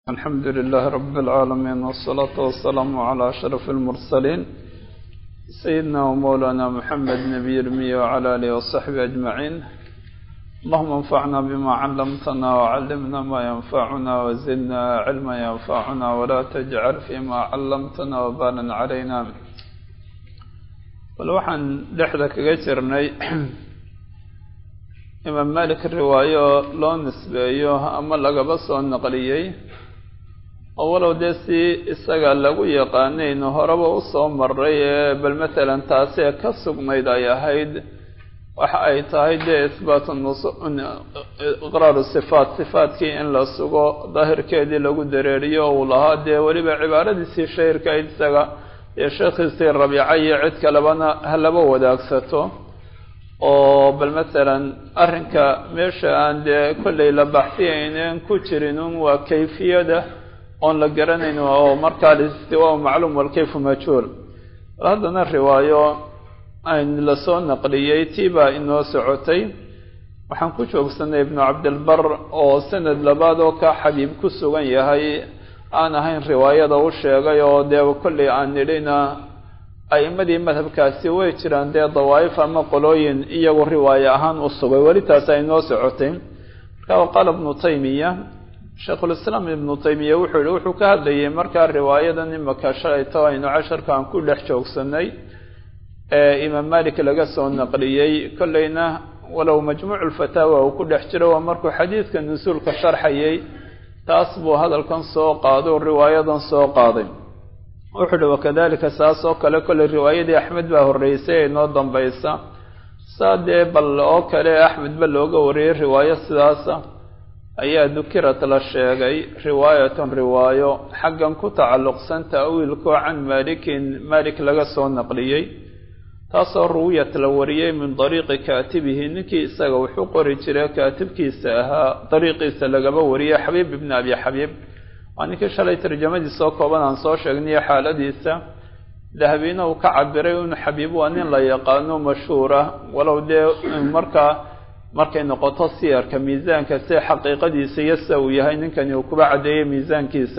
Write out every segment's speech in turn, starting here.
الحمد لله رب العالمين والصلاة والسلام على أشرف المرسلين سيدنا ومولانا محمد نبي المية وعلى آله وصحبه أجمعين اللهم انفعنا بما علمتنا وعلمنا ما ينفعنا وزدنا علما ينفعنا ولا تجعل فيما علمتنا وبالا علينا bal waxaan dhexda kaga jirnay imaam malik riwaayo loo nisbeeyo ama lagaba soo naqliyey oo walow dee si isaga lagu yaqaanayno horeba usoo maray ee bal matalan taasee ka sugnayd ay ahayd waxa ay tahay dee isbaatu iqraaru sifaat sifaatkii in la sugo daahirkeedii lagu dareeriyo uu lahaa dee weliba cibaaradiisii shahirkayd isaga dee sheekhiisii rabiica iyo cid kalebana ha laba wadaagsato oo bal matalan arrinka meesha aan dee kollay la baxsiyaynen ku jirin un waa kayfiyada oon la garanayn oo markaa alistiwaa macluum walkayfu majhuul bal haddana riwaayo ayn lasoo naqliyey tii baa inoo socotay waxaan ku joogsanay ibnu cabdilbar oo sanad labaad oo ka xabiib ku sugan yahay aan ahayn riwaayada u sheegay oo dee kollay aan nidhina a'imadii madhabkaasi way jiraan dee dawaa'if ama qolooyin iyagu riwaaye ahaan u sugay weli taas ay noo socotay marka qaala ibnu taymiya sheikhulislaam ibnu taymiya wuxuu yihi wuxuu ka hadlayay markaa riwaayadan imaka shalayto aynu casharkaan ku dhex joogsanay ee imaam malik laga soo naqliyey kollayna walow majmuucu lfataawa uu ku dhex jiro waa markuu xadiidka nusuulka sharxayay taas buu hadalkan soo qaado riwaayadan soo qaaday wuxuu uhi wakadalika saas oo kale kolley riwaayadii axmed baa horreysay ee inoo dambaysa saa dee bal oo kale axmed ba looga wariyey riwaayo sidaasa ayaa dukirat la sheegay riwaayatan riwaayo xaggan ku tacalluqsan ta'wiilkoo can maalikin maalik laga soo naqliyey taasoo ruwiyat la wariyey min dariiqi kaatibihi ninkii isaga wuxuu qori jiray kaatibkiisa ahaa dariiqiisa lagaba wariyey xabiib ibni abi xabiib waa ninkii shalay tarjamadiisa oo kooban aan soo sheegnayo xaaladiisa dahabiina uu ka cabiray in xabiib waa nin la yaqaano mashhuura walow dee markaa markay noqoto siyarka miisaanka si xaqiiqadiisa iyo sida uu yahay ninkani uu kuba caddeeyey miisaankiisa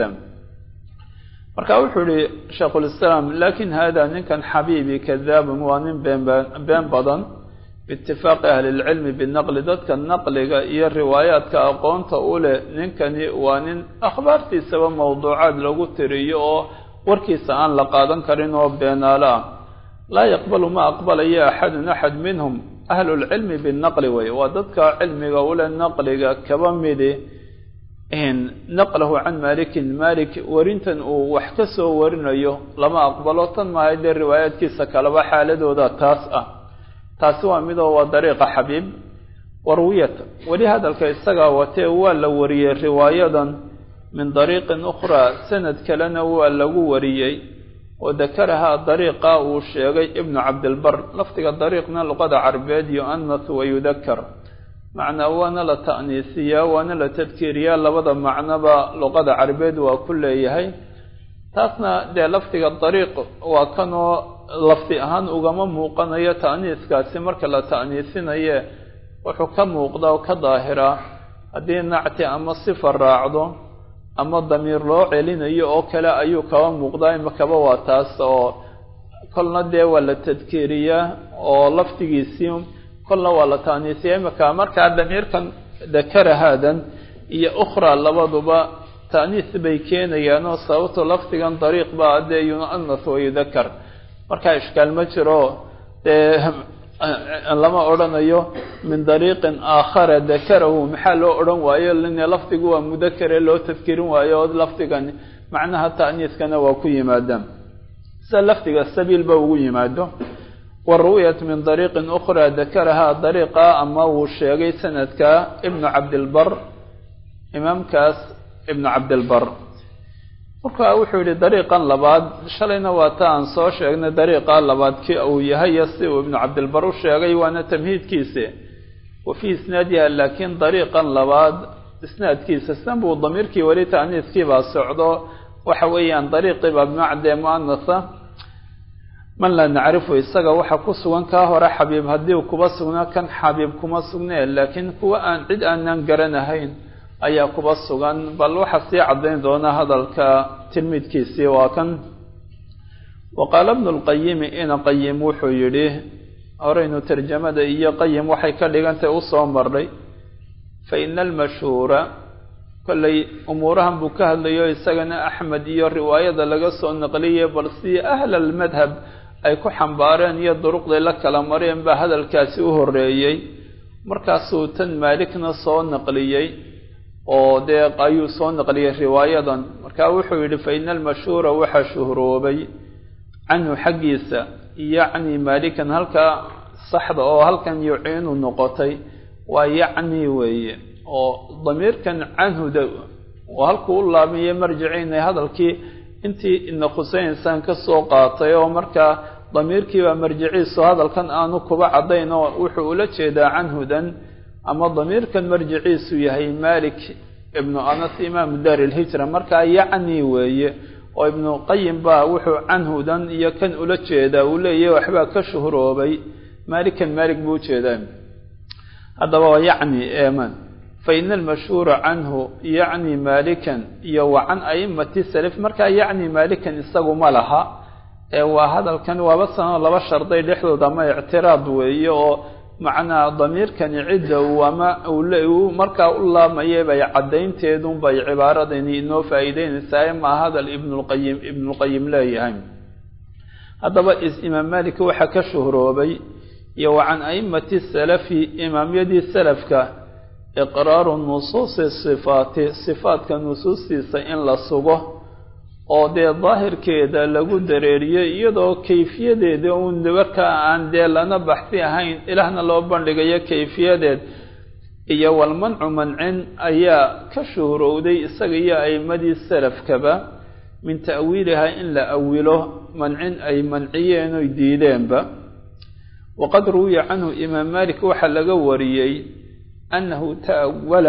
marka wuxuu yihi sheikhulislaam lakin hada ninkan xabiibi kadaabun waa nin been badan biitifaaqi ahli lcilmi binaqli dadka naqliga iyo riwaayaadka aqoonta u leh ninkani waa nin akhbaartiisaba mawduucaad lagu tiriyo oo warkiisa aan la qaadan karin oo beenaalo ah laa yaqbalu ma aqbalayo axadun axad minhum ahlulcilmi binaqli wey waa dadka cilmiga ule naqliga kaba midi naqlahu can malikin malik warintan uu wax ka soo warinayo lama aqbalo tan maahay dee riwaayaadkiisa kaleba xaaladooda taas ah taasi waa midoo waa dariiqa xabiib warwiyat weli hadalka isagaa watee waa la wariyey riwaayadan min dariiqin ukhraa sanad kalena waa lagu wariyey oo dakarahaa dariiqa uu sheegay ibnu cabdilbar lafdiga dariiqna luqada carbeed yu'anas wa yudakar macnaa waana la ta'niisiyaa waana la tadkiiriyaa labada macnoba luqada carbeed waa ku leeyahay taasna dee lafdiga dariiq waa kanoo lafdi ahaan ugama muuqanayo ta'niiskaasi marka la ta'niisinaye wuxuu ka muuqda oo ka daahiraa haddii nacti ama sifa raacdo ama damiir loo celinayo oo kale ayuu kaba muuqdaa imakaba waa taas oo kolna dee waa la tadkiiriyaa oo lafdigiisii kolna waa la taaniisiya imaka markaa damiirkan dakara haadan iyo ukhraa labaduba ta'niis bay keenayaan oo sababto lafdigan dariiq baa dee yu'anas wa yudakar markaa ishkaal ma jiro dee lama odhanayo min dariiqin aakhara dakarahu maxaa loo odhan waayo lin lafdigu waa mudakare loo tadkirin waayo oo lafdigan macnaha ta'niiskana waa ku yimaadaan sida lafdiga sabiil ba ugu yimaado waru'yat min dariiqin ukhraa dakarahaa dariiqa ama wuu sheegay sanadka ibnu cabdilbar imaamkaas ibnu cabdilbar marka wuxuu yihi dariiqan labaad shalayna waa ta aan soo sheegnay dariiqa labaad ki uu yahay iyo si uu ibnu cabdilbar u sheegay waana tamhiidkiisa wa fii isnaadiha laakiin dariiqan labaad isnaadkiisa san buu damiirkii weli ta'niiskii baa socdo waxa weeyaan dariiqii baa bimacdee mu'anasa man laa nacrifu isaga waxa ku sugan kaa hore xabiib haddii kuba sugnaa kan xabiib kuma sugnee laakiin kuwa aan cid aanan garanahayn ayaa kuba sugan bal waxaa sii caddayn doona hadalka tilmiidkiisii waa kan wa qaala bnu lqayimi ina qayim wuxuu yidhi horeynu tarjamada iyo qayim waxay ka dhigantay usoo marnay fa ina almashhuura kollay umuurahan buu ka hadlayo isagana axmed iyo riwaayada laga soo naqliyay bal si ahla almadhab ay ku xambaareen iyo duruqday la kala mareen baa hadalkaasi u horeeyey markaasuu tan maalikna soo naqliyey oo dee ayuu soo naqliyey riwaayadan marka wuxuu yidhi fa ina almashhuura waxaa shuhroobay canhu xaggiisa yacni maalikan halkaa saxda oo halkan yuciinu noqotay waa yacni weeye oo damiirkan canhuda oo halkuu u laabmiye marjiciinay hadalkii intii ina khuseynsaan ka soo qaatay oo markaa damiirkiibaa marjiciisu hadalkan aanu kuba caddayn oo wuxuu ula jeedaa canhudan ama damiirkan marjiciisu yahay malik ibnu anas imaamu daar ilhijra markaa yacni weeye oo ibnu qayim baa wuxuu canhudan iyo kan ula jeedaa uu leeyahy waxbaa ka shuhroobay maalikan maalik buu ujeedaa haddaba waa yacni eeman fa ina almashhuura canhu yacni maalikan iyo wa can a'imati salaf markaa yacni maalikan isagu ma laha ee waa hadalkan waaba sanoo laba sharday dhexdood ama ictiraad weeye oo macnaa damiirkani cidda uu ama uu markaa u laamayay bay caddaynteedun bay cibaaradani inoo faa'iideynaysaa maa hadal ibnulqayim ibnulqayim leeyahay haddaba imaam malik waxaa ka shuhroobay iyo wa can a'imati salafi imaamyadii salafka iqraaru nusuusi sifaati sifaadka nusuustiisa in la sugo oo dee daahirkeeda lagu dareeriyey iyadoo kayfiyadeeda uun markaa aan dee lana baxsi ahayn ilaahna loo bandhigayo kayfiyadeed iyo walmancu mancin ayaa ka shuhrowday isaga iyo a'imadii salafkaba min ta'wiilihaa in la awilo mancin ay manciyeen oy diideenba waqad ruwiya canhu imaam malik waxaa laga wariyey annahu ta'awala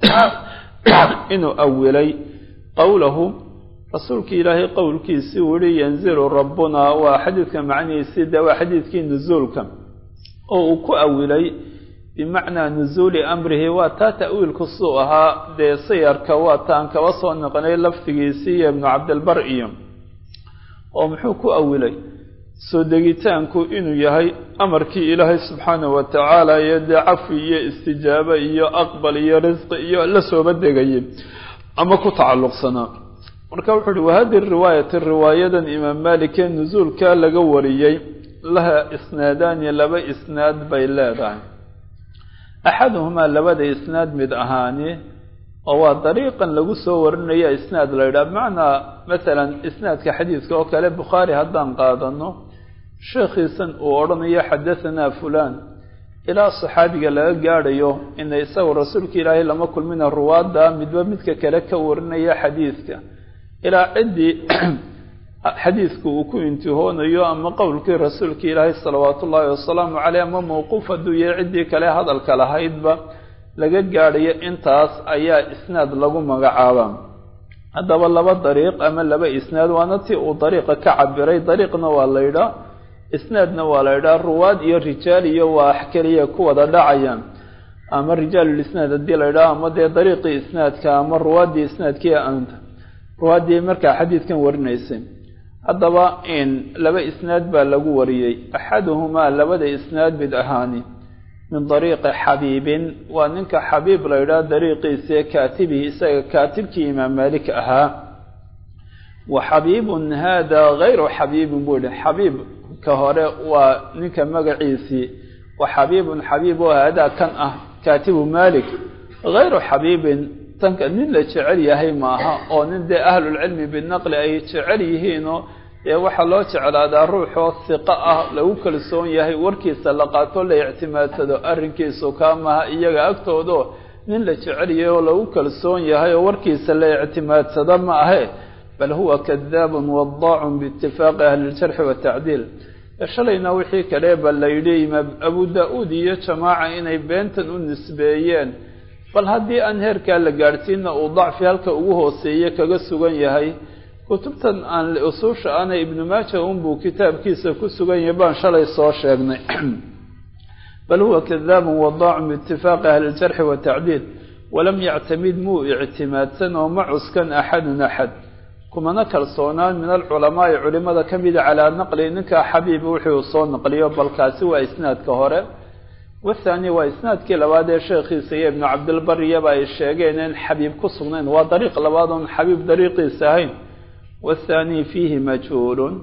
inuu awilay qowlahu rasuulki ilaahay qowlkiisii uu yihi yanzilu rabbunaa waa xadiidka macnihiisii dee waa xadiidkii nusuulka oo uu ku awilay bimacnaa nusuuli amrihi waa taa ta'wiilku suu ahaa dee sayarka waa taan kaba soo noqonay lafdigiisii iyo ibnu cabdilbar iyo oo muxuu ku awilay soo degitaanku inuu yahay amarkii ilaahay subxaanahu wa tacaala iyo dee cafi iyo istijaabo iyo aqbal iyo risqi iyo la sooba degayay ama ku tacalluqsanaa marka wuxuu uhi wahadi riwaayati riwaayadan imaam malik ee nusuulka laga wariyey laha isnaadaani laba isnaad bay leedahay axaduhumaa labada isnaad mid ahaani oo waa dariiqan lagu soo warinaya isnaad la yidhaha bimacnaa masalan isnaadka xadiidka oo kale bukhaari haddaan qaadano sheekhiisan uu odhanayo xadahanaa fulaan ilaa saxaabiga laga gaadhayo ina isagu rasuulka ilaahay lama kulmina ruwaadda midba midka kale ka warinaya xadiidka ilaa ciddii xadiidku uu ku intihoonayo ama qowlkii rasuulka ilaahay salawaatu ullaahi wasalaamu caleyh ama mawquuf hadduu yahay ciddii kale hadalka lahaydba laga gaadhayo intaas ayaa isnaad lagu magacaabaa haddaba laba dariiq ama laba isnaad waana ti uu dariiqa ka cabiray dariiqna waa la ydhaa isnaadna waa la ydhaa ruwaad iyo rijaal iyo waa keliya ku wada dhacayaan ama rijaalulisnaad haddii la ydhaho ama dee dariiqii isnaadka ama ruwaaddii isnaadkii anta ruwaaddii markaa xadiidkan warinaysay haddaba in laba isnaad baa lagu wariyey axaduhumaa labada isnaad mid ahaani min dariiqi xabiibin waa ninka xabiib la ydhaha dariiqiisii kaatibihi isaga kaatibkii imaam maalik ahaa wa xabiibun hada gayru xabiibin buu yihi xabiib ka hore waa ninka magaciisii wa xabiibun xabiib oo haadaa kan ah kaatibu malik gayru xabiibin tanka nin la jecel yahay maaha oo nin dee ahlulcilmi binaqli ay jecel yihiinoo dee waxaa loo jeclaadaa ruuxoo hiqo ah lagu kalsoon yahay warkiisa la qaato la ictimaadsado arrinkiisu kaa maha iyaga agtoodo nin la jecel yahay oo lagu kalsoon yahay oo warkiisa la ictimaadsado ma ahe bal huwa kadaabun wadaacun biitifaaqi ahli ljarxi watacdiil shalayna wixii kale ba la yidhi imaam abu da-uud iyo jamaaca inay beentan u nisbeeyeen bal haddii aan heerkaa la gaadhsiina uu dacfi halka ugu hooseeye kaga sugan yahay kutubtan aan usuusha ana ibnu maaja unbuu kitaabkiisa ku sugan yahay baan shalay soo sheegnay bal huwa kadaabun wadaacun biitifaaqi ahli ljarxi watacdiil walam yactamid muu ictimaadsan oo ma cuskan axadun axad kumana kalsoonaan min alculamaa'i culimada ka mida calaa naqli ninkaa xabiib wuxuu soo naqliyo balkaasi waa isnaadka hore wathaani waa isnaadkii labaad ee sheekhiisa iyo ibnu cabdilbariyaba ay sheegeen in xabiib ku sugnayn waa dariiq labaad oon xabiib dariiqiisa ahayn wathaani fiihi majhuulun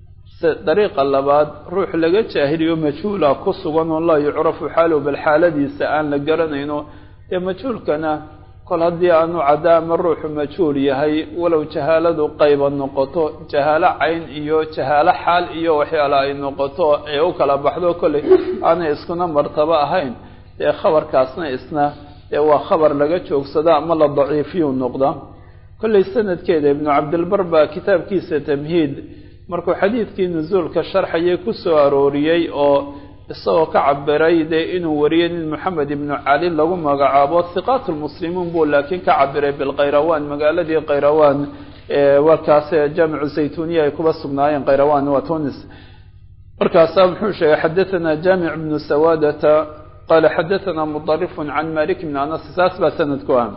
dariiqa labaad ruux laga jaahiliyo majhuula ku sugan oo laa yucrafu xaaluhu bal xaaladiisa aan la garanayno dee majhuulkana kol haddii aanu cadda ama ruuxu majhuul yahay walow jahaaladu qayba noqoto jahaalo cayn iyo jahaalo xaal iyo waxyaala ay noqoto ee u kala baxdo kolley aanay iskuna martabo ahayn dee khabarkaasna isna dee waa khabar laga joogsada ama la daciifiyu noqda kolley sanadkeeda ibnu cabdilbar baa kitaabkiisa tamhiid markuu xadiidkii nusuulka sharxayay ku soo arooriyey oo isagoo ka cabiray dee inuu wariyey nin moxamed ibnu cali lagu magacaabo hiqaat lmuslimiin buu laakiin ka cabiray bilkhayrawaan magaaladii khayrawaan warkaas jaamicu zaytuniya ay kuba sugnaayeen khayrawaan waa tunis markaasaa muxuu sheegay xadathana jaamic bnu sawadata qaala xadathana mudarifun can malik bni anas saas baa sanadku ah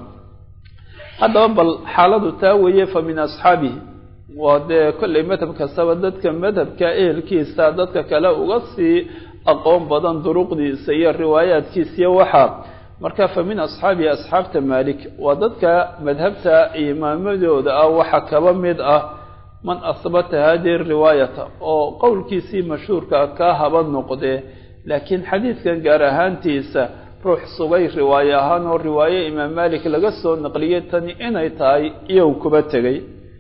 haddaba bal xaaladu taa weeye fa min asxaabihi waa dee kolley madhab kastaba dadka madhabka ehelkiisa dadka kale uga sii aqoon badan duruqdiisa iyo riwaayaadkiisa iyo waxaa marka fa min asxaabihi asxaabta maalik waa dadka madhabta imaamadooda ah waxa kaba mid ah man ahbata hadihi riwaayata oo qowlkiisii mashhuurka kaa haba noqdee laakiin xadiidkan gaar ahaantiisa ruux sugay riwaaye ahaan oo riwaaye imaam maalik laga soo naqliyay tani inay tahay iyow kuba tegay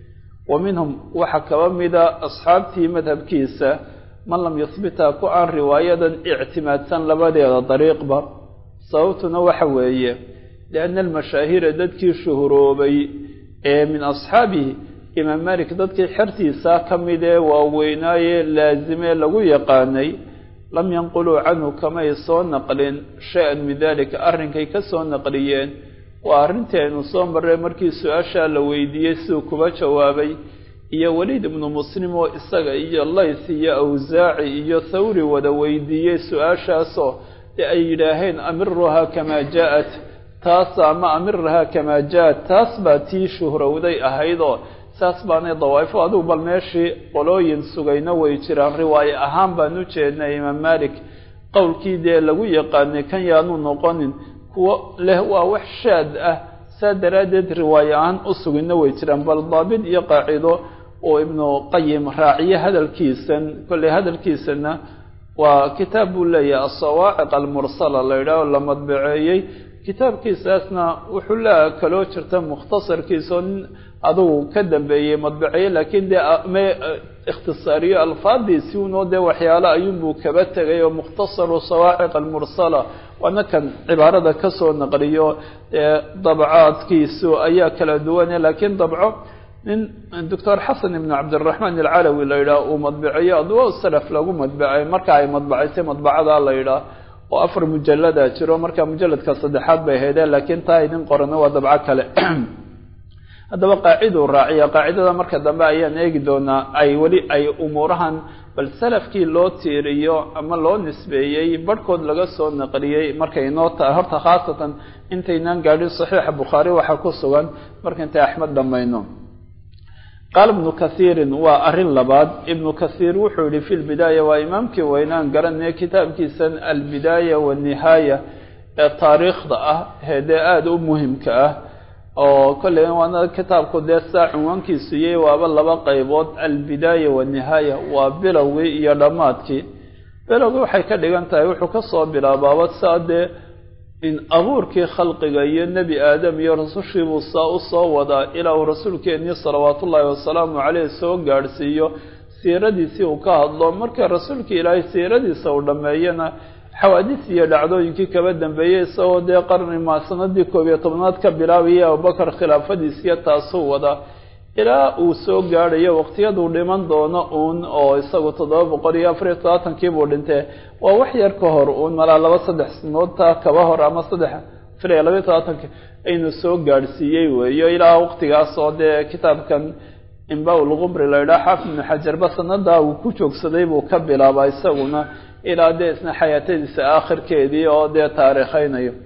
wa minhum waxaa kaba mida asxaabtii madhabkiisa man lam yuhbita ku aan riwaayadan ictimaadsan labadeeda dariiqba sababtuna waxa weeye lianna almashaahira dadkii shuhuroobay ee min asxaabihi imaam malik dadkii xertiisa ka mid ee waaweynaaye laazimee lagu yaqaanay lam yanquluu canhu kamay soo naqlin shay-an min dalika arrinkay ka soo naqliyeen waa arrintii aynu soo marray markii su-aashaa la weydiiyey siduu kuba jawaabay iyo weliid ibnu muslim oo isaga iyo lays iyo awsaaci iyo thawri wada weydiiyey su-aashaasoo dee ay yidhaaheen amiruhaa kamaa jaa-at taas ama amirahaa kamaa jaa-at taas baa tii shuhrowday ahaydoo saas baanay dawaa'ifo adugu bal meeshii qolooyin sugayna way jiraan riwaaye ahaan baan u jeednay imaam malik qowlkii dee lagu yaqaanay kan yaanu noqonin kuwo leh waa wax shaad ah saa daraaddeed riwaaye ahaan u sugina way jiraan bal daabit iyo qaacido oo ibnu qayim raaciye hadalkiisan kolley hadalkiisana waa kitaab buu leeyahay asawaaciq almursala la yidhaah oo la madbaceeyey kitaabkiisaasna wuxuu lea kaloo jirta mukhtasarkiisaoo nin adugu ka dambeeyey madbaceeye laakiin dee me ikhtisaariyo alfaadiisi unoo dee waxyaalo ayuunbuu kaba tegay oo mukhtasaru sawaaciq almursala waana kan cibaarada kasoo naqliyo ee dabcaadkiisu ayaa kala duwane laakiin dabco nin doctor xasan ibn cabdiraxmaan alcalawi la yidhaah uu madbaceeyo adwo salaf lagu madbacey marka ay madbacaysay madbacada la yidhaah oo afar mujalada jiro marka mujaladka saddexaad bay haydeen laakiin taa idin qorana waa dabco kale haddaba qaaciduu raaciya qaacidada marka dambe ayaan eegi doonaa ay weli ay umuurahan bal salafkii loo tiiriyo ama loo nisbeeyey barhkood laga soo naqliyey markay inoo tahay horta khaasatan intaynaan gaadhin saxiixa bukhaari waxaa ku sugan marka intay axmed dhammayno qaala ibnu kathiirin waa arrin labaad ibnu kathiir wuxuu yihi fi lbidaaya waa imaamkii waynaan garanaya kitaabkiisan albidaaya wanihaaya ee taariikhda ah heedee aada u muhimka ah oo kolley waana kitaabku dee saa cunwaankiisu yay waaba laba qaybood albidaaya wanihaaya waa bilowgii iyo dhammaadkii bilowgii waxay ka dhigan tahay wuxuu kasoo bilaabaaba saa dee in abuurkii khalqiga iyo nebi aadam iyo rasushiibuu saa u soo wadaa ilaa uu rasuulkeennii salawaatu ullaahi wasalaamu caleyh soo gaadhsiiyo siiradiisii uu ka hadlo marka rasuulka ilaahay siiradiisa uu dhammeeyana xawaadis iyo dhacdooyinkii kaba dambeeyey isagoo dee qarni ma sanadii koob iyo tobnaad ka bilaabaya abubakar khilaafadiisiyo taasuu wada ilaa uu soo gaadhayo waqtiyaduu dhiman doono uun oo isagu toddoba boqol iyo afariyo todobaatankii buu dhintee waa wax yar ka hor uun malaa laba saddex sinood taa kaba hor ama saddex afariyo labayo todobaatanki aynu soo gaadhsiiyey weeyo ilaa waqtigaas oo dee kitaabkan imba-ulqumri la yidhaha xaafid ibnu xajarba sanadaa uu ku joogsaday buu ka bilaabaa isaguna ilaa dee isna xayaatadiisa aakhirkeedii oo dee taariikhaynayo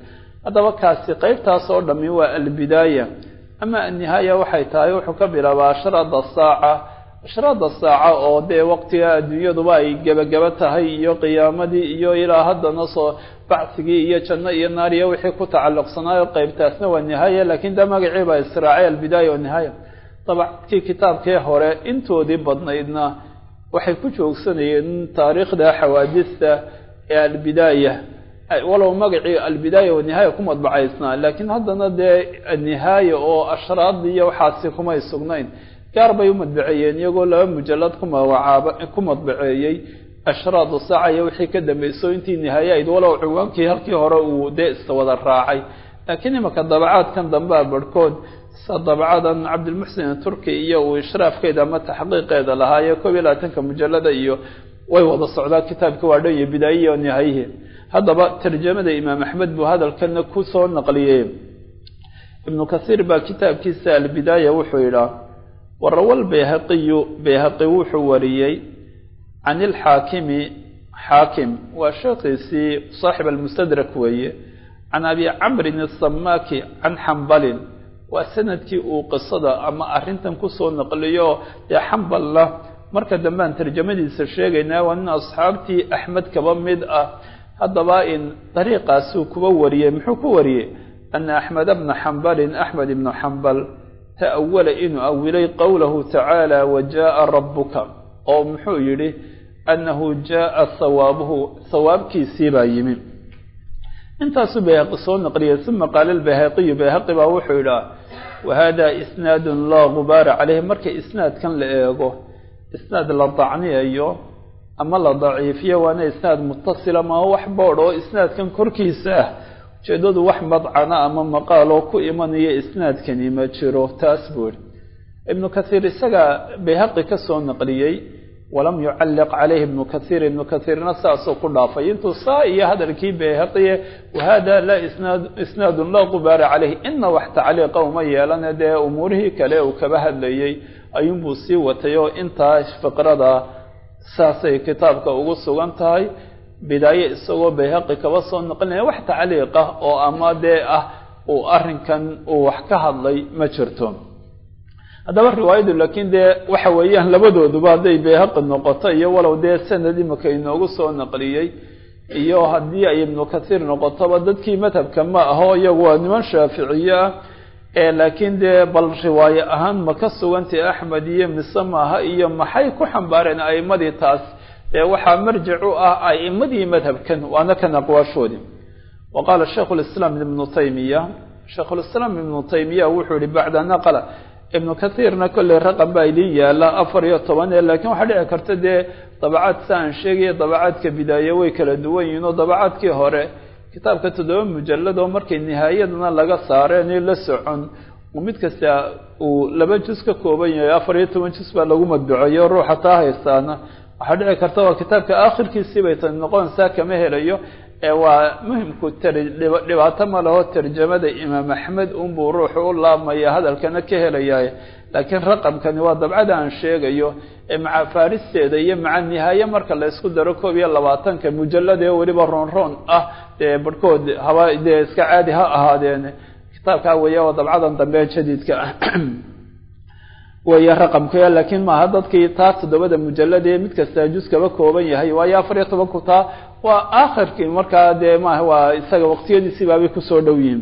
haddaba kaasi qeybtaas oo dhami waa albidaaya ama annihaaya waxay tahay wuxuu ka bilaabaa ashraada saaca ashraada saaca oo dee waqtiga adduunyaduba ay gebagaba tahay iyo qiyaamadii iyo ilaa haddana soo bacsigii iyo janno iyo naar iyo wixii ku tacalluqsanaayo qeybtaasna waa nihaaya laakiin de magacii baa israacay albidaaya wa nihaaya dabacadkii kitaabkii hore intoodii badnaydna waxay ku joogsanayeen taariikhda xawaadista ee albidaaya walow magacii albidaaya wanihaaya ku madbacaysnaa laakiin haddana dee nihaaya oo ashraad iyo waxaasi kumay sugnayn gaar bay u madbaceeyeen iyagoo laba mujalad ku magacaaba ku madbaceeyey ashraadu saaca iyo wixii ka dambayso intii nihaaya ayd walow ciwaankii halkii hore uu dee iswada raacay laakiin imaka dabacaadkan dambea barhkood sa dabcadan cabdilmuxsin turki iyo uu ishraafkeeda ama taxqiiqeeda lahaayo koob iyo labaatanka mujalada iyo way wada socdaa kitaabkii waa dhan iyo bidaayihi o nihaayihi haddaba tarjamada imaam axmed buu hadalkana ku soo naqliyey ibnu kasiir baa kitaabkiisa albidaaya wuxuu yidhaa warawal bayhaqiyu bayhaqi wuxuu wariyey can ilxaakimi xaakim waa sheekhiisii saaxib almustadrak weeye can abi camrin asamaaki can xambalin waa sanadkii uu qisada ama arrintan kusoo naqliyo dee xambalna marka dambe aan tarjamadiisa sheegaynaa waa nin asxaabtii axmed kaba mid ah haddaba in dariiqaasuu kuba wariyey muxuu ku wariyey ana axmed bna xambalin axmed ibnu xambal ta'awala inuu awilay qowlahu tacaala wa jaaa rabuka oo muxuu yidhi annahu jaaa hawaabuhu hawaabkiisii baa yimi intaasuu bayhaqi soo naqliyay uma qaala albayhaqiyu bayhaqi baa wuxuu yidhaha wahada isnaadun laa gubaara caleyhi marka isnaadkan la eego isnaad la dacniyayo ama la daciifiyo waana isnaad mutasila maa wax boodh oo isnaadkan korkiisa ah ujeedadu wax madcana ama maqaaloo ku imanaya isnaadkani ma jiro taas buu ihi ibnu kasiir isagaa bayhaqi ka soo naqliyey walam yucalliq calayhi ibnu kasiir ibnu kasiirna saasuu ku dhaafay intuu saa iyo hadalkii bayhaqiye wahada laa isnaad isnaadun laa qubaara caleyhi ina wax tacliiqa uma yeelane dee umuurihii kale uu kaba hadlayey ayuunbuu sii watay oo intaa fiqrada saasay kitaabka ugu sugan tahay bidaaye isagoo bayhaqi kaba soo noqonaya wax tacliiq ah oo ama dee ah uu arrinkan uu wax ka hadlay ma jirto haddaba riwaayadu laakiin dee waxa weeyaan labadooduba hadday bayhaqi noqoto iyo walow dee sanad imika inoogu soo naqliyey iyo haddii ay ibnu kasiir noqotoba dadkii madhabka ma aho iyagu waa niman shaaficiye ah ee laakiin dee bal riwaaye ahaan ma ka sugantay axmed iyo mise maaha iyo maxay ku xambaareen a'imadii taas dee waxaa marjic u ah a'imadii madhabkan waana kan aqwaashoodii wa qaala shaikhu lislaam ibnu taymiya shaikhulislaam ibnu taymiya wuxuu yihi bacda naqla ibnu kasiirna kolley raqam baa idin yaala afar iyo toban ee laakiin waxaa dhici karta dee dabacaad sa aan sheegaya dabacaadka bidaaye way kala duwan yihiin oo dabacaadkii hore kitaabka toddoba mujalladoo markay nihaayadana laga saareenio la socon mid kasta uu laba jus ka kooban yahay afar iyo toban jus baa lagu madbuceeyo ruuxa taa haystaana waxaa dhici karta waa kitaabka aakhirkiisii bay tani noqonaysaa kama helayo ee waa muhimku dhibaato ma laho tarjamada imaam axmed unbuu ruuxu u laabmaya hadalkana ka helayahay laakiin raqamkani waa dabcada aan sheegayo ee maca faaristeeda iyo maca nihaaye marka la isku daro koob iyo labaatanka mujalladee weliba roon roon ah dee barhkood haba dee iska caadi ha ahaadeen kitaabkaa weeya waa dabcadan dambe jadiidka ah weeye raqamka laakiin maaha dadkii taa toddobada mujalladee mid kastaa jus kaba kooban yahay waayo afar iyo tobanku taa waa aakhirkii markaa dee maaha waa isaga waqtiyadiisii baabay kusoo dhow yihiin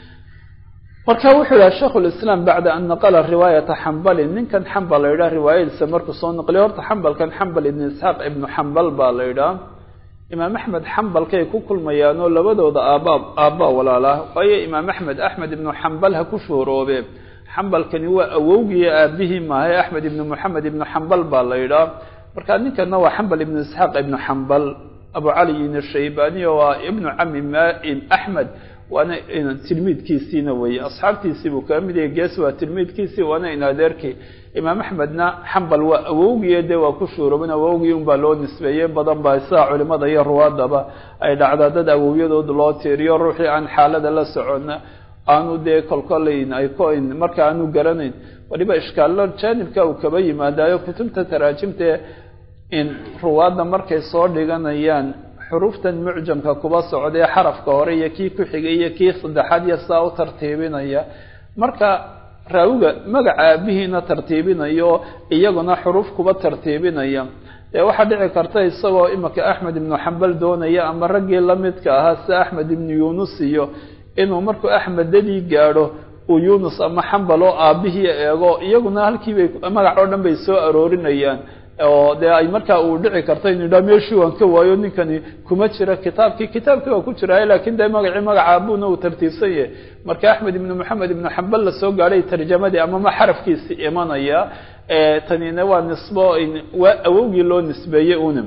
marka wuxuu yihaha shaikhu lislaam bacda an naqala riwaayata xambalin ninkan xambal la yidhaha riwaayadiisa markuu soo naqliyo horta xambalkan xambal ibnu isxaaq ibnu xambal baa la yidhaha imaam axmed xambalkay ku kulmayaan oo labadooda aabaa aabbaa walaalaa waayo imaam axmed axmed ibnu xambal ha ku shooroobe xambalkani waa awowgiiyo aabihii maahay axmed ibnu moxamed ibnu xambal baa la yidhaha marka ninkana waa xambal ibnu isxaaq ibnu xambal abu caliyin ashaybaniyo waa ibnu cami maim axmed waana tilmiidkiisiina weeye asxaabtiisii buu kaa mid yahay gees waa tilmiidkiisii waana in adeerkii imaam axmedna xambal waa awowgiiyo dee waa ku shuurooban awowgii unbaa loo nisbeeyey badan baa sidaa culimada iyo ruwaadaba ay dhacdaa dad awowyadood loo tiiriyo ruuxii aan xaalada la socona aanu dee kolkolayn ay koyn marka aanu garanayn waliba ishkaallo jaanibka uu kaba yimaadaayo kutubta taraajimtae in ruwaadda markay soo dhiganayaan xuruuftan mucjamka kuba socdee xarafka hore iyo kii ku xigay iyo kii saddexaad iyo sidaa u tartiibinaya marka raawiga magaca aabihiina tartiibinayo iyaguna xuruuf kuba tartiibinaya dee waxaa dhici karta isagoo imika axmed ibnu xambal doonaya ama raggii lamidka ahaa sida axmed ibnu yuunus iyo inuu markuu axmeddadii gaadho uu yuunus ama xambal oo aabihii eego iyaguna halkiibay magac oo dhan bay soo aroorinayaan oo dee ay markaa uu dhici karto inu yidhaha meeshii waan ka waayo ninkani kuma jira kitaabkii kitaabkii waa ku jiraay lakin dee magacii magaca aabuna uu tartiibsan yahay marka axmed ibnu moxamed ibnu xambal la soo gaadhay tarjamadii amama xarafkiisi imanaya tanina waa nisbo waa awowgii loo nisbeeyey una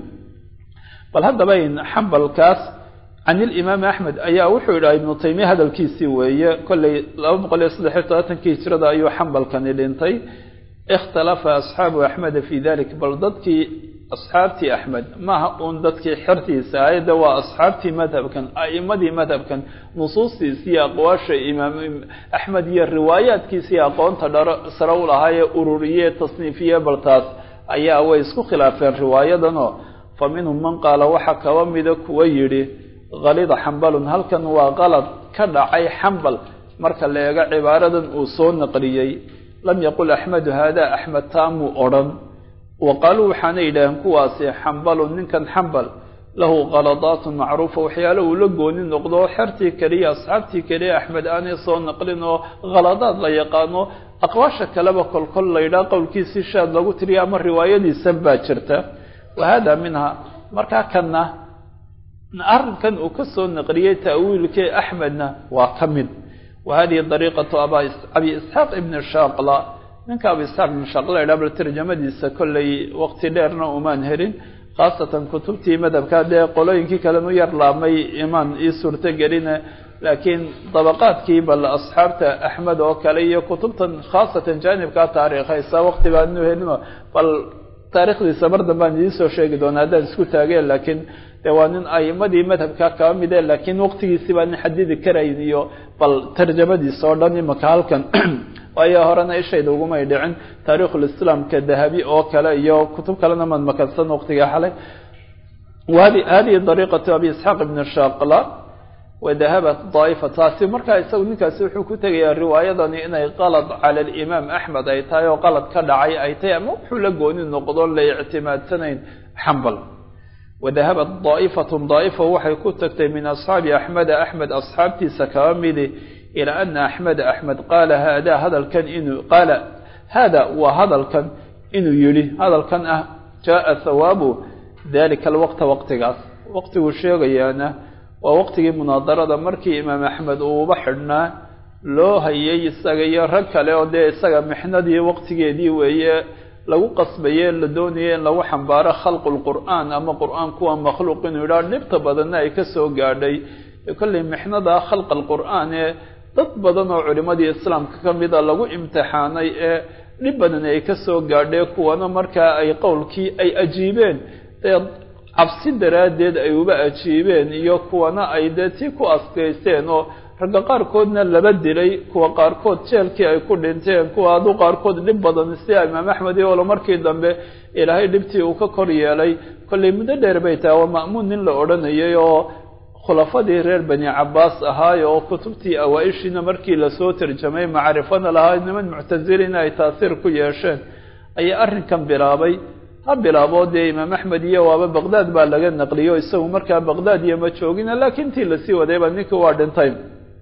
bal haddaba xambalkaas can ilimaam axmed ayaa wuxuu yidhaha ibnu taymiya hadalkiisii weeye kolley laba boqol iyo saddex iyo todobaatankii hijrada ayuu xambalkani dhintay ikhtalafa asxaabu axmeda fi dalik bal dadkii asxaabtii axmed maaha uun dadkii xertiisa ayadda waa asxaabtii madhabkan a'imadii madhabkan nusuustiisi iyo aqwaasha imaam axmed iyo riwaayaadkiisii aqoonta dharo sare u lahaayee ururiye tasniifiye baltaas ayaa way isku khilaafeen riwaayadanoo fa minhum man qaala waxaa kaba mida kuwa yidhi kalida xambalun halkan waa qalad ka dhacay xambal marka la eego cibaaradan uu soo naqliyey lam yaqul axmedu hada axmed taamuu odhan wa qaaluu waxaana yidhaaheen kuwaasi xambalun ninkan xambal lahu kaladaatun macruufa waxyaalo uu la gooni noqdo xertii keliya asxaabtii keliya axmed aanay soo naqlin oo khaladaad la yaqaano aqwaasha kaleba kolkol la yidhaha qowlkiisii shaad lagu tiriya ama riwaayadiisan baa jirta wa hada minha markaa kanna arrinkan uu ka soo naqliyey ta'wiilkee axmedna waa ka mid wa hadihi dariiqatu abi isxaaq ibni shaaqla ninka abu isxaaq ibn shaaqla idhaha bal tarjamadiisa kollay waqti dheerna umaan helin khaasatan kutubtii madhabka dee qolooyinkii kalenu yar laabmay imaan ii suurto geline laakiin dabaqaadkii bal asxaabta axmed oo kale iyo kutubtan khaasatan jaanibkaa taariikhaysa waqti baanu helino bal taarikhdiisa mar dambaan idiin soo sheegi doonaa haddaan isku taageen laakiin de waa nin aimadii madhabka kaba mide laakiin waqtigiisi baa nin xadidi karayn iyo bal tarjamadiisa oo dhan imaka halkan waayo horena ishayda ugumay dhicin taarikhulislaamka dahabi oo kale iyo kutub kalena maad makansan waqtiga xalay hadihi dariiqatu abi isxaaq ibn shaqla wadahabat daa'ifa taasi markaa isagu ninkaasi wuxuu ku tegayaa riwaayadani inay qalad cala alimaam axmed ay tahay oo qalad ka dhacay ay tahay ama wuxuu la gooni noqdo la ictimaadsanayn xambal wadahabat daa'ifatun daa'ifa waxay ku tagtay min asxaabi axmeda axmed asxaabtiisa kaba midi ilaa ana axmeda axmed qaala hada hadalkan inuu qaala hada waa hadalkan inuu yidhi hadalkan ah jaaa hawaabu dalika alwaqta waqtigaas waqtiguu sheegayaana waa waqtigii munaadarada markii imaam axmed uuba xidhnaa loo hayay isaga iyo rag kale oo dee isaga mixnadii waqtigeedii weeye lagu qasbaye la doonaya in lagu xambaaro khalqu lqur'aan ama qur'aan kuwa makhluuq inuu yidhaha dhibta badanna ay ka soo gaadhay kollay mixnada khalqa alqur'aan ee dad badan oo culimadii islaamka ka mida lagu imtixaanay ee dhib badan ay ka soo gaadhee kuwana markaa ay qowlkii ay ajiibeen dee cabsi daraaddeed ay uba ajiibeen iyo kuwana ay dee tii ku askaysteen oo ragga qaarkoodna laba dilay kuwa qaarkood jeelkii ay ku dhinteen kuwa adu qaarkood dhib badan sida imaam axmed iyo olo markii dambe ilaahay dhibtii uu ka kor yeelay kollay muddo dheer bay tahay waa ma'muun nin la odhanayay oo khulafadii reer bani cabaas ahaay oo kutubtii awaa-ishiina markii lasoo tarjamay macrifana lahaa niman muctasilina ay taasiir ku yeesheen ayaa arrinkan bilaabay ha bilaabo dee imaam axmed iyo waaba baqdaad baa laga naqliyo isagu markaa baqdaad iyo ma joogina laakiin tii lasii wadayba ninkii waa dhintay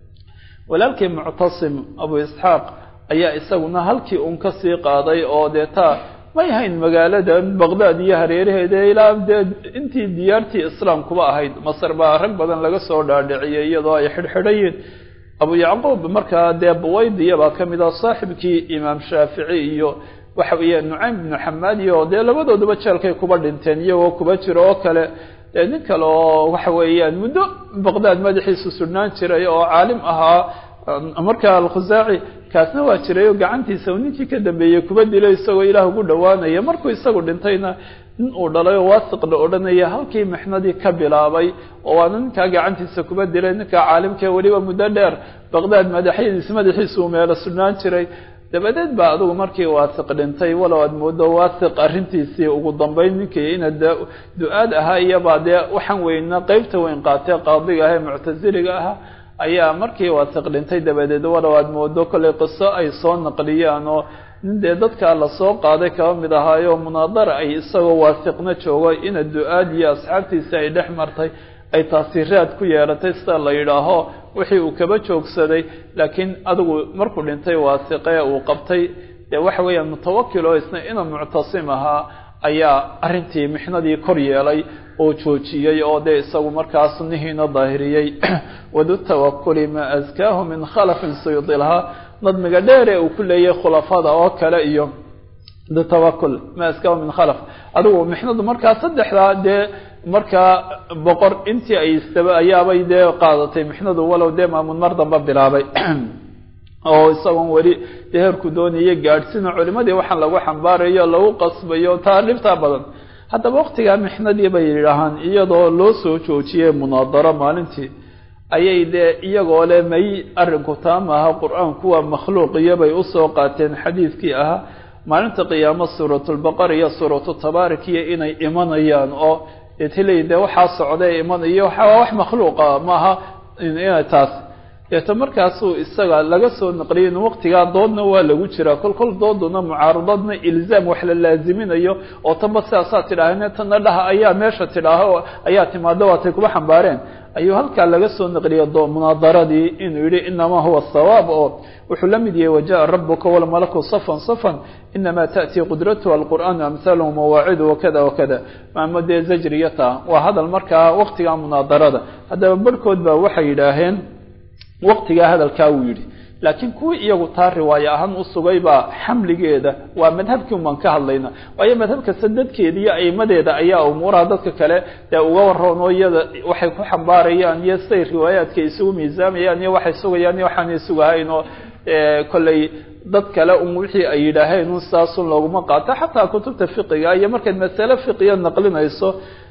walaalkii muctasim abu isxaaq ayaa isaguna halkii un ka sii qaaday oo dee taa may hayn magaalada baqdaad iyo hareeraheeda ilaa dee intii diyaartii islaamkuba ahayd masar baa rag badan laga soo dhaadhiciyay iyadoo ay xidhxidhayiin abu yacquub markaa dee buwaydiya baa ka mid ah saaxibkii imaam shaafici iyo waxa weeye nucaym ibnu xamaad iyo dee labadooduba jeelkay kuba dhinteen iyagoo kuba jiro oo kale dee nin kale oo waxa weeyaan muddo baqdaad madaxiisu sudhnaan jiray oo caalim ahaa marka alkhusaaci kaasna waa jiray oo gacantiisa uu ninkii ka dambeeyey kuba dilay isagoo ilaah ugu dhowaanaya markuu isagu dhintayna nin uu dhalay oo waasiq la odhanaya halkii mixnadii ka bilaabay oo waana ninkaa gacantiisa kuba dilay ninkaa caalimkee weliba muddo dheer baqdaad madaxyadiis madaxiisa uu meelo sudhnaan jiray dabadeed baa adigu markii waasiq dhintay walow aad moodo waasiq arrintiisii ugu dambeyn ninkii ina du-aad ahaa iyobaa dee waxaan weyna qeybta weyn qaatee qaadiga ah ee muctasiliga ahaa ayaa markii waasiq dhintay dabadeed walow aad moodo kollay qiso ay soo naqliyaan oo nin dee dadkaa lasoo qaaday kaba mid ahaayo munaadara ay isagoo waasiqna joogo ina du-aad iyo asxaabtiisi ay dhex martay ay taasiiraad ku yeelatay sida la yidhaaho wixii uu kaba joogsaday laakiin adigu markuu dhintay waasiqee uu qabtay dee waxa weeyaan mutawakil oo isna inuu muctasim ahaa ayaa arrintii mixnadii kor yeelay oo joojiyey oo dee isagu markaa sunnihiina daahiriyey wadu tawakuli maa askaahu min khalafin suyuudi lahaa nadmiga dheer ee uu ku leeyahay khulafada oo kale iyo du tawakul maa askaahu min khalaf adigu mixnadu markaa saddexdaa dee markaa boqor intii ay istaba ayaabay dee qaadatay mixnadu walow dee maamun mar damba bilaabay oo isagoon weli dee heerku doonaya gaadhsina culimadii waxaan lagu xambaarayo lagu qasbayo taa dhibtaa badan haddaba waktigaa mixnadii bay yidhaahaan iyadoo loo soo joojiyey munaadaro maalintii ayay dee iyagoo le may arrinku taa maaha qur-aanku waa makhluuqiyo bay usoo qaateen xadiidkii ahaa maalinta qiyaamo suuratulbaqar iyo suuratu tabaarik iyo inay imanayaan oo deetl de waxaa socday imanayo waa wax makhluuqa maaha inay taas deeto markaasuu isaga laga soo naqliyay in waqtigaa doodna waa lagu jiraa kol kol dooduna mucaaradadna ilzaam wax la laaziminayo oo tanba sidaasaa tidhaaheen tanna dhaha ayaa meesha tidhaaho ayaa timaado waatay kuba xambaareen ayuu halkaa laga soo naqliyay munaadaradii inuu yihi inamaa huwa sawaab oo wuxuu la mid yahay wajaءa rabuka walmalaku safan safan inama taأtii qudratuha alqur'aan amhaluhu mawaacidu wakada wakada maamo dee zajriya taa waa hadal markaa waqtigaa munaadarada haddaba barhkood baa waxay yidhaaheen waqtigaa hadalkaa wuu yidhi laakiin kuwii iyagu taa riwaayo ahaan u sugay baa xamligeeda waa madhabkii umaan ka hadlayna waayo madhab kasta dadkeeda iyo aimadeeda ayaa umuuraha dadka kale dee uga waroon oo iyada waxay ku xambaarayaan iyo siday riwaayaadka isugu miisaamayaan iyo waxay sugayaan iyo waxaanay sugahayn oo kolley dad kale un wixii ay yidhaaheen un saasun looguma qaato xataa kutubta fiqiga iyo markaad masale fiqiya naqlinayso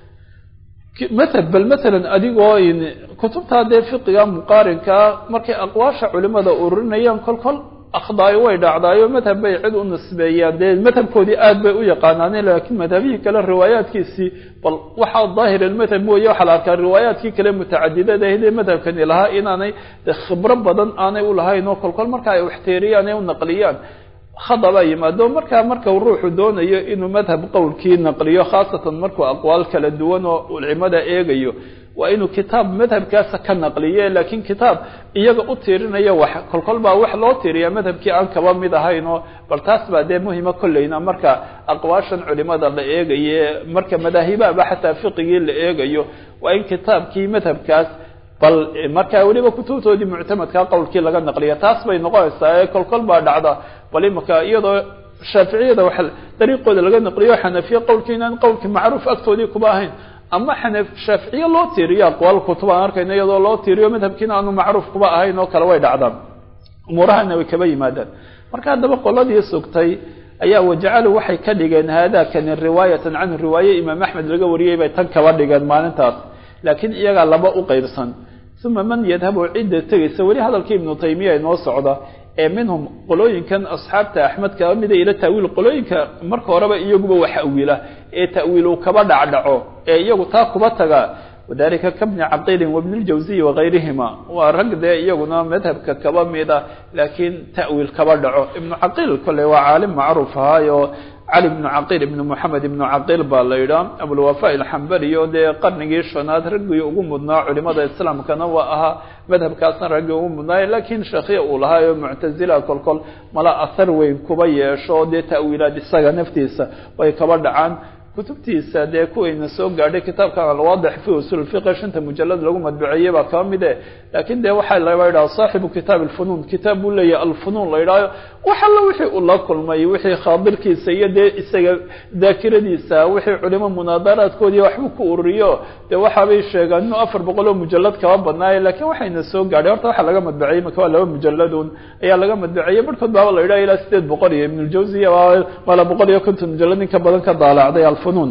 mathal bal matalan adigoo kutubtaa dee fiqiga muqaarinkaa markay aqwaasha culimada ururinayaan kol kol akhdaayo way dhacdaayo madhab bay cid u nisbeeyaan dee madhabkoodii aad bay u yaqaanaaneen laakiin madhabihii kale riwaayaadkiisii bal waxaa daahir almadhab mooye waxaa la arkaa riwaayaadkii kale mutacadidada ahidee madhabkani lahaa inaanay khibro badan aanay ulahayn oo kol kol marka ay waxteeriyaan ee u naqliyaan khadabaa yimaado markaa marka ruuxu doonayo inuu madhab qowlkii naqliyo khaasatan markuu aqwaal kala duwan oo culimada eegayo waa inuu kitaab madhabkaasa ka naqliye laakiin kitaab iyaga u tiirinayo wax kolkol baa wax loo tiiriyaa madhabkii aan kaba mid ahayn oo bal taas baa dee muhima kolleyna marka aqwaashan culimada la eegaye marka madaahibaaba xataa fiqigii la eegayo waa in kitaabkii madhabkaas bal markaa weliba kutubtoodii muctamadkaa qowlkii laga naqliya taas bay noqonaysaa ee kolkol baa dhacda bal imaka iyadoo shaaficiyada wa dariiqooda laga naqliyo xanafiye qowlkii inaan qowlkii macruuf agtoodii kuba ahayn ama xanaf shaaficiye loo tiiriyo aqwaal kutub aan arkayno iyadoo loo tiiriyo madhabkiina aanu macruuf kuba ahayn oo kale way dhacdaan umuurahana way kaba yimaadaan marka haddaba qoladii sugtay ayaa wajacalu waxay ka dhigeen haadakani riwaayatan canhu riwaaye imaam axmed laga wariyey bay tan kaba dhigeen maalintaas laakiin iyagaa laba u qeybsan uma man yadhabu cidda tegaysa weli hadalkii ibnu taymiya inoo socda ee minhum qolooyinkan asxaabta axmed kaba mida ila ta'wiil qolooyinka marka horeba iyaguba wax awila ee ta'wiil uu kaba dhacdhaco ee iyagu taa kuba taga wadalika kabni caqiilin wabni ljawsiyi wagayrihima waa rag dee iyaguna madhabka kaba mida laakiin ta'wiil kaba dhaco ibnu caqiil kole waa caalim macruuf ahaayo cali bnu caqiil ibnu moxamed ibnu caqiil baa la yidhaha abulwafa alxambali oo dee qarnigii shanaad raggii ugu mudnaa culimada islaamkana waa ahaa madhabkaasna raggii ugu mudnaay laakiin sheekhiya uu lahaa oo muctazila kolkol mala ahar weyn kuba yeesho dee ta'wiilaad isaga naftiisa way kaba dhacaan kutubtiisa dee kuwayna soo gaadhay kitaabkan alwaadix fi usul fiqi shanta mujalad lagu madbuceeyey baa kaba mid e laakiin dee waxaa laba yidhaha saaxibu kitaab alfunuun kitaab buu leeyahay alfunuun la yidhahyo wax alla wixii uu la kulmay wixii khaadirkiisa iyo dee isaga daakiradiisa wixii culimo munaadaraadkoodii waxbuu ku ururiyo dee waxaabay sheegaan inuu afar boqol oo mujalad kaba badnaaye lakiin waxayna soo gaadhay horta waxaa laga madbuceeyey maka waa laba mujaladun ayaa laga madbuceeyey barhkood baaba la yidhaha ilaa sideed boqol iyo ibnuljawsiya mala boqol iyo konton mujalad in ka badan ka daalacday alfunuun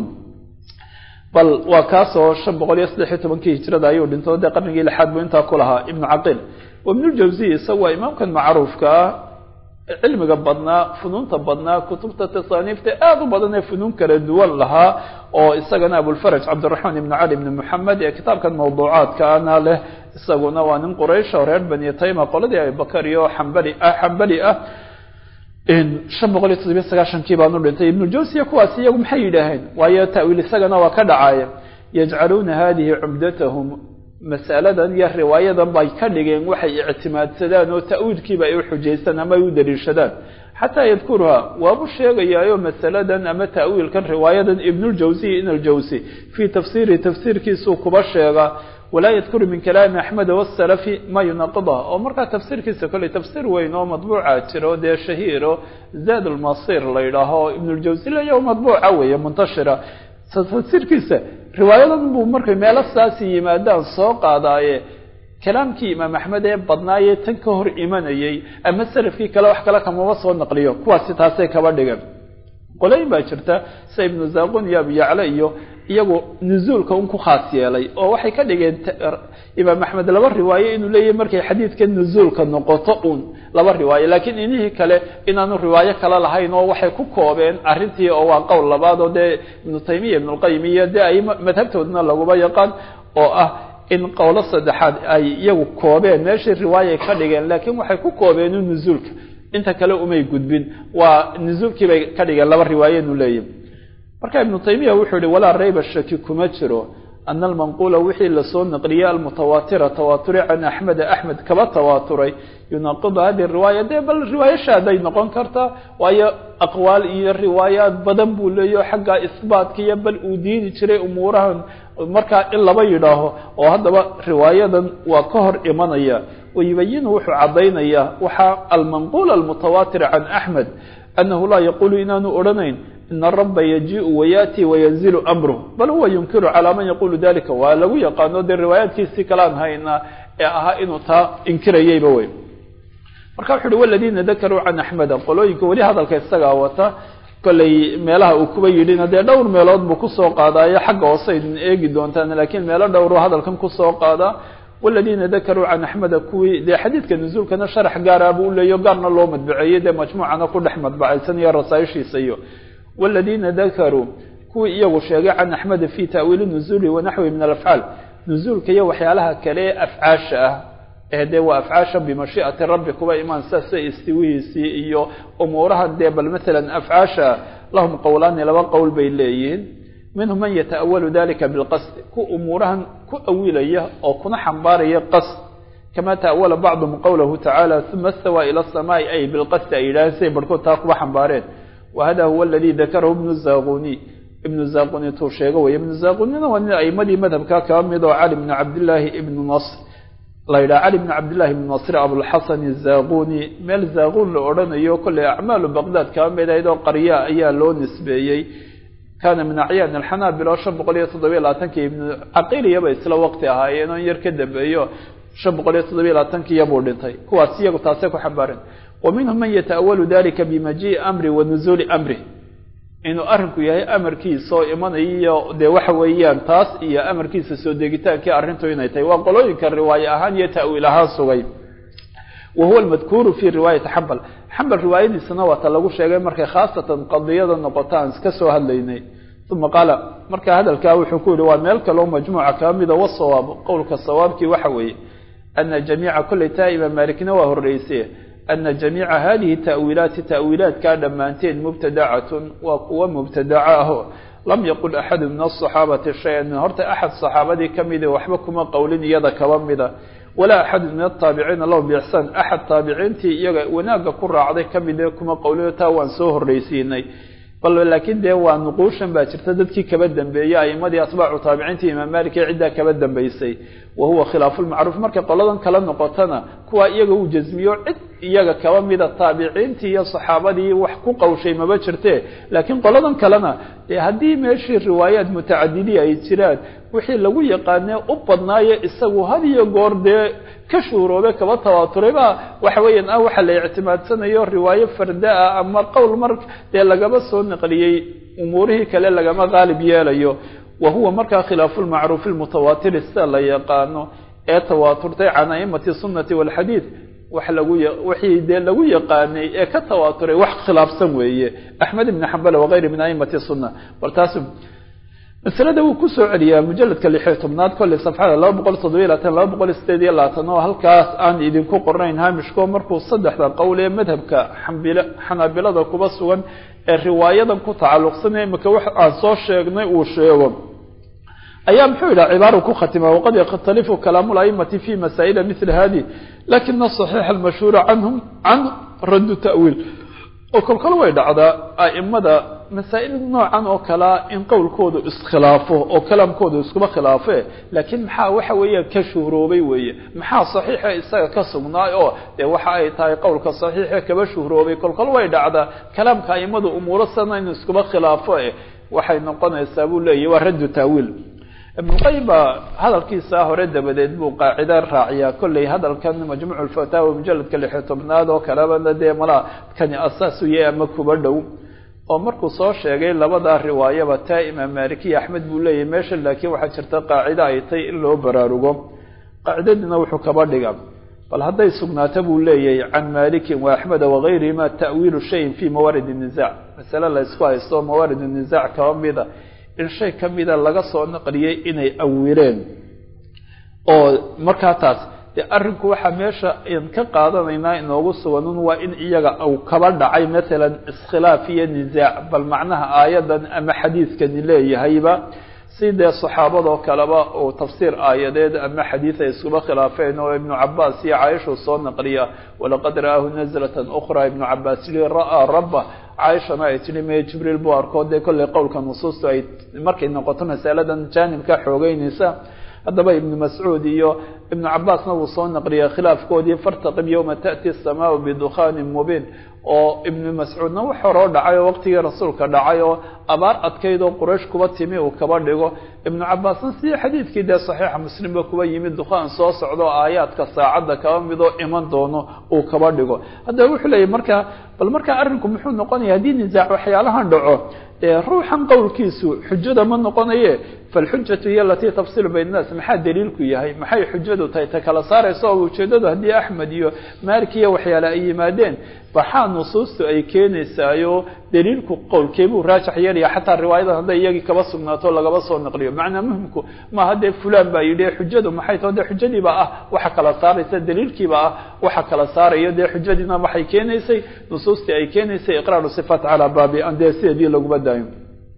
bal waa kaasoo shan boqol iyo saddex iyo tobankii hijrada ayuu dhinto dee qarnigii lixaad buu intaa ku lahaa ibnu caqiil wabnuljawsiy isaga waa imaamkan macruufka ah cilmiga badnaa funuunta badnaa kutubta tasaaniifta aada u badan ee funuun kala duwan lahaa oo isagana abulfaraj cabdiraxmaan ibn cali ibn moxamed ee kitaabkan mawduucaadkaana leh isaguna waa nin quraysh oo reer bani tayma qoladii abibakar iyo xambali ah xambali ah shan boqol iyo toddobiya sagaashankii baanu dhintay ibnu jawsiya kuwaasi iyagu maxay yidhaaheen waayo ta'wiil isagana waa ka dhacaaya yajcaluuna hadihi cumdatahum masaladan iyo riwaayadan bay ka dhigeen waxay ictimaadsadaan oo ta'wiilkiiba ay u xujaystaan ama ay u daliishadaan xataa yadkuruha waabu sheegayaayo masaladan ama ta'wiilkan riwaayadan ibnuljawsiy in aljawsi fii tafsiirihi tafsiirkiisuu kuba sheega walaa yadkuru min kalaami axmed wasalafi ma yunaqidah oo markaa tafsiirkiisa kolley tafsiir weyn oo madbuuca jiro dee shahiiro zaad almasir la yidhaaho ibnuljawsi leya madbuuca weeye muntashira tafsiirkiisa riwaayadan buu markay meelo saasi yimaadaan soo qaadaaye kalaamkii imaam axmed ee badnaayee tan ka hor imanayey ama salafkii kale wax kale kamaba soo naqliyo kuwaasi taasay kaba dhigan qolooyin baa jirta sida ibnu zaqun iyo abuyacla iyo iyagu nuzuulka un ku khaas yeelay oo waxay ka dhigeen imaam axmed laba riwaayo inuu leeyahy markay xadiidka nuzuulka noqoto un laba riwaayo laakiin inihii kale inaanu riwaayo kale lahayn oo waxay ku koobeen arrintii oo waa qowl labaad oo dee ibnu taymiya ibnulqayim iyo dee ay madhabtoodna laguba yaqaan oo ah in qowlo saddexaad ay iyagu koobeen meeshii riwaayay ka dhigeen laakiin waxay ku koobeen un nuzuulka inta kale umay gudbin waa nuzuulkii bay ka dhigeen laba riwaayo inuu leeyahy marka ibnu taymiya wuxuu yihi walaa rayba shaki kuma jiro ana almanquula wixii lasoo naqliyey almutawaatira tawaature can axmeda axmed kaba tawaaturay yunaqidu hadihi riwaaya dee bal riwaayashaaday noqon kartaa waayo aqwaal iyo riwaayaad badan buu leeyaho xagga isbaatka iyo bal uu diidi jiray umuurahan markaa in laba yidhaaho oo haddaba riwaayadan waa ka hor imanaya wayubayinu wuxuu caddaynayaa waxaa almanquul almutawaatir can axmed anahu laa yaqulu inaanu odhanayn ina araba yajiiu wayaati wayanzilu amruh bal huwa yunkiru calaa man yaqulu dalika waa lagu yaqaano dee riwaayaadkiisii kalaan haynaa ee ahaa inuu taa inkirayayba wey marka wuxu uhi waladiina dakaruu can axmeda qolooyinka weli hadalka isagaa wata kollay meelaha uu kuba yidhina dee dhowr meelood buu kusoo qaadaayo xagga hoose aydin eegi doontaan laakiin meelo dhowru hadalkan kusoo qaadaa waladiina dakaruu can axmeda kuwii dee xadiidka nuzuulkana sharax gaara buu uleeyo gaarna loo madbaceeyey dee majmuucana ku dhex madbacaysan iyo rasaaishiisa iyo waladiina dakaruu kuwii iyagu sheegay can axmeda fi ta'wiili nuzuuli wanaxwi min alafcaal nuzuulka iyo waxyaalaha kale ee afcaasha ah ee dee waa afcaasha bimashii'ati rabbi kuba imaan sasa istiwihiisii iyo umuurahan dee bal maalan afcaasha lahum qowlaani laba qowl bay leeyihiin minhum man yata'awalu dalika bilqasdi ku umuurahan ku awilaya oo kuna xambaaraya qasd kama ta'awala bacduhum qowlahu tacaala uma istawaa ila asamaai ay bilqasdi ay yidhaaheen siay barhkood taa kuba xambaareen wahada huwa aladi dakarahu ibnu zaquni ibnu zaquni tuu sheego wey ibnu zaqunina waa nin aimadii madhabka kaba mid oo cali bni cabdillaahi ibnu nasr la yidhaha cali bni cabdillahi ibnu nasr abulxasan zaquni meel zaqun la odhanayo kolley acmaalu baqdaad kaba mid ahayd oo qarya ayaa loo nisbeeyey kana min acyaan alxanaabila oo shan boqol iyo toddobiya labaatankii ibnu caqiliyaba isla waqti ahaayeen oo in yar ka dambeeyo shan boqol iyo toddobiya labaatankiiyabuu dhintay kuwaas iyagu taasay ku xambaareen wa minhum man yata'awalu dalika bimajii'i amri wa nuzuuli amri inuu arrinku yahay amarkiisa oo imanayo dee waxa weeyaan taas iyo amarkiisa soo degitaankii arrintu inay tahay waa qolooyinka riwaaye ahaan iyo ta'wiil ahaan sugay wa huwa almadkuuru fi riwaayati xambal xambal riwaayadiisana waa ta lagu sheegay markay khaasatan qadiyada noqoto aan iska soo hadlaynay uma qaala marka hadalkaa wuxuu ku yihi waa meel kaloo majmuuca kaa mida wasawaab qowlka sawaabkii waxa weeye ana jamiica kolley taa imaam maalikna waa horreysay ana jamiica hadihi ta'wiilaati ta'wiilaadkaa dhammaanteed mubtadacatun waa kuwa mubtadaca aho lam yaqul axadu min asaxaabati shay-an horta axad saxaabadii ka mida waxba kuma qowlin iyada kaba mida walaa axadu min ataabiciina lahu biixsaan axad taabiciintii iyaga wanaagga ku raacday ka mide kuma qowlino taa waan soo horreysiinay bal laakiin dee waa nuquushan baa jirta dadkii kaba dambeeyey aimadii atbaacu taabiciintii imaam malik ee ciddaa kaba dambeysay wa huwa khilaafu lmacruuf markay qoladan kala noqotona kuwa iyaga uu jasmiyo cid iyaga kaba mida taabiciintii iyo saxaabadii wax ku qawshay maba jirte laakiin qoladan kalena dee haddii meeshii riwaayaad mutacadidi ay jiraan wixii lagu yaqaanee u badnaayo isagu had iyo goor dee ka shuuroobe kaba tawaaturay ba waxa weeyaan ah waxa la ictimaadsanayo riwaayo farda ah ama qowl mar dee lagaba soo naqliyey umuurihii kale lagama qaalib yeelayo wa huwa markaa khilaafu lmacruufi lmutawaatiri sida la yaqaano ee tawaaturtay can aimati sunnati walxadiid wax lagu wixii dee lagu yaqaanay ee ka tawaaturay wax khilaafsan weeye axmed ibn xambal wakayri min aimati sunna bal taas masalada wuu kusoo celiyaa mujaladka lixiyo tobnaad kolley safxada laba boqol toddobiyo labaatan laba boqol sideed iyo labaatan oo halkaas aan idinku qornayn haamishko markuu saddexda qowl ee madhabka xambil xanaabilada kuba sugan ee riwaayadan ku tacalluqsanaya imika wax aan soo sheegnay uu sheego ayaa muxuu yidhaha cibaara ku khatima waqad yakhtalifu kalaamu laimati fi masaa'ila mila hadi lakina asaxiixa almashhuura canhum can raddu ta'wiil oo kolkol way dhacdaa a'imada masaa'il noocan oo kalea in qowlkoodu iskhilaafo oo kalaamkoodu iskuba khilaafe laakiin maxaa waxa weeyaan ka shuhroobay weeye maxaa saxiixa isaga ka sugnaay oo dee waxa ay tahay qowlka saxiixa kaba shuhroobay kolkol way dhacdaa kalaamka a'imadu umuuro sana inu iskuba khilaafo eh waxay noqonaysaa buu leeyahy waa raddu taawiil ibnuqayim baa hadalkiisa hore dabadeed buu qaacida raaciyaa kolley hadalkan majmuuc lfataawa mujaladka lixiyo tobnaad oo kalebana dee malaa kani asaasu yahay ama kuba dhow oo markuu soo sheegay labadaa riwaayaba taa imaam malikiya axmed buu leeyahy meesha laakiin waxaa jirta qaacida ay tay in loo baraarugo qaacidadiina wuxuu kaba dhiga bal hadday sugnaato buu leeyahay can malikin wa axmeda wagayrihima ta'wiilu shayin fi mawaarid nizac masale la ysku haysto mawaarid nizac kaba mida in shay ka mida laga soo naqliyey inay awileen oo markaa taas dee arrinku waxaa meesha an ka qaadanaynaa inoogu suganun waa in iyaga uu kaba dhacay maalan iskhilaaf iyo nisaac bal macnaha aayadan ama xadiidkani leeyahayba si dee saxaabadoo kaleba uu tafsiir aayadeed ama xadiid ay iskuba khilaafeen oo ibnu cabaas iyo caaishuu soo naqliya walaqad ra'aahu nazlatan ukhra ibnu cabaas li ra'aa rabba caaishana ay tihi me jibriil buu arkoo dee kolley qowlka nusuustu ay markay noqoto masaladan jaanibka xoogeynaysa haddaba ibnu mascuud iyo ibnu cabaasna wuu soo naqliyay khilaafkoodii fartaqib yowma ta'ti asamaau bidukhanin mubiin oo ibnu mascuudna wax horoo dhacay oo waqtigii rasuulka dhacay oo abaar adkayd oo quraysh kuba timi uu kaba dhigo ibnu cabaasna sidii xadiidkii dee saxiixa muslimba kuba yimid dukhaan soo socdo aayaadka saacadda kaba midoo iman doono uu kaba dhigo haddaba wuxuu leeyahy markaa bal markaa arrinku muxuu noqonaya haddii nisaac waxyaalahan dhaco dee ruuxan qowlkiisu xujada ma noqonaye falxujatu hiya alatii tafsilu bayna naas maxaa daliilku yahay maxay xujadu tahay ta kala saaraysa oo ujeedadu haddii axmed iyo maalik iyo waxyaale ay yimaadeen baxaa nusuustu ay keenaysaayo daliilku qowlkeebuu raajax yeelaya xataa riwaayadan hadday iyagii kaba sugnaato lagaba soo naqliyo macnaa muhimku maaha dee fulan baa yidhi xujadu maxay tao dee xujadiiba ah waxa kala saaraysa daliilkiiba ah waxa kala saarayo dee xujadiina waxay keenaysay nusuustii ay keenaysay iqraaru sifaat calaa baabi an dee sideedii laguma daayo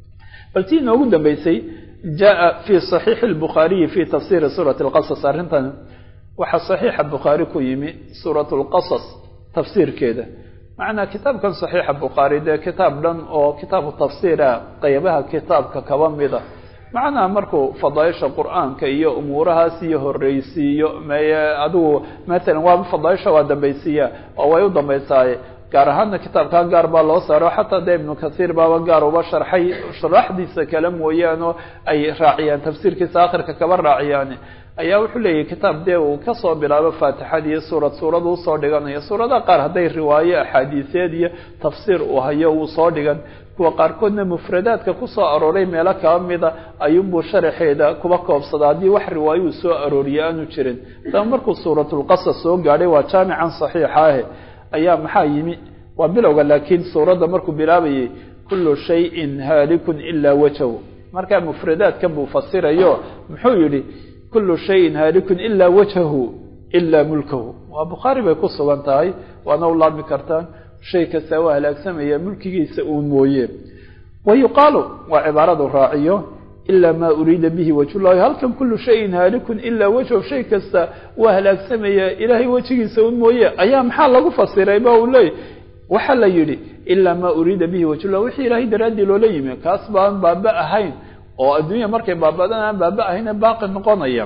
bal tii inoogu dambeysay jaa fi صaxiixi الbukhaariyi fi tafsiri suurati اlqasas arrintan waxaa صaxiixa bukhaari ku yimi suurat اlqasas tafsiirkeeda macnaa kitaabkan صaxiixa bukhaari dee kitaab dhan oo kitaabu tafsiira qeybaha kitaabka kaba mida macnaha markuu fadaaisha qur'aanka iyo umuurahaas iyo horeysiiyo meye adigu matalan waa fadaaisha waa dambaysiiya oo way u dambaysaaye gaar ahaana kitaabkaa gaar baa loo saaro xataa dee ibnu kasiir baaba gaar uba sharxay sharaxdiisa kale mooyaane ay raaciyaan tafsiirkiisa akhirka kaba raaciyaan ayaa wuxuu leeyahy kitaab dee uu kasoo bilaabo faatixadii suurad suurad uu soo dhiganayo suuradaha qaar hadday riwaayo axaadiiseed iyo tafsiir uu hayo uu soo dhigan kuwa qaarkoodna mufradaadka kusoo arooray meelo kaba mida ayuunbuu sharaxeeda kuba koobsada haddii wax riwaayo uu soo arooriye aanu jirin daba markuu suuratulqasas soo gaadhay waa jaamican saxiixa ahe ayaa maxaa yimi waa bilowga laakiin suuradda markuu bilaabayay kullu shayin haalikun ilaa wajhu markaa mufradaadkan buu fasirayo muxuu yihi kullu shayin haalikun ilaa wajhahu ilaa mulkahu waa bukhaari bay ku sugan tahay waana u laabmi kartaan shay kasta waa halaagsamaya mulkigiisa uun mooye wa yuqaalu waa cibaaradu raaciyo ilaa maa uriida bihi wajhullahi halkan kullu shayin haalikun ilaa wajhu shay kasta waa halaagsamaya ilaahay wejigiisa un mooye ayaa maxaa lagu fasiray ba uu leey waxaa la yidhi ilaa maa uriida bihi wajhullah wixii ilaahay daraaddii loola yimi kaas baan baaba ahayn oo adduunya markay baabadaan aan baaba ahayne baaqi noqonaya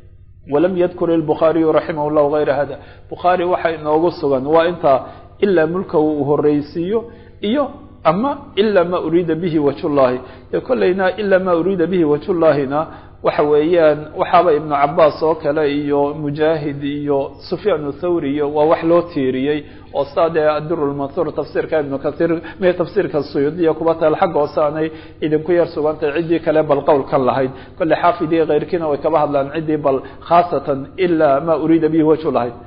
walam yadkur ilbukhaariyu raximah llahu hayra hada bukhaari waxa inoogu sugan waa intaa ilaa mulkahu uu horeysiiyo iyo ama ilaa ma uriida bihi wajhullahi dee kollayna ilaa ma uriida bihi wajhullahina waxa weeyaan waxaaba ibnu cabaas oo kale iyo mujaahid iyo sufyaan thawri iyo waa wax loo tiiriyey oo saa dee adirulmansuur tafsiirka ibnu kaiir me tafsiirka suyuudiya kuba taal xagga hoose aanay idinku yar sugantay ciddii kale bal qowlkan lahayd kolle xaafidii keyrkiina way kaba hadlaan ciddii bal khaasatan ilaa ma uriida bihi wajhullahi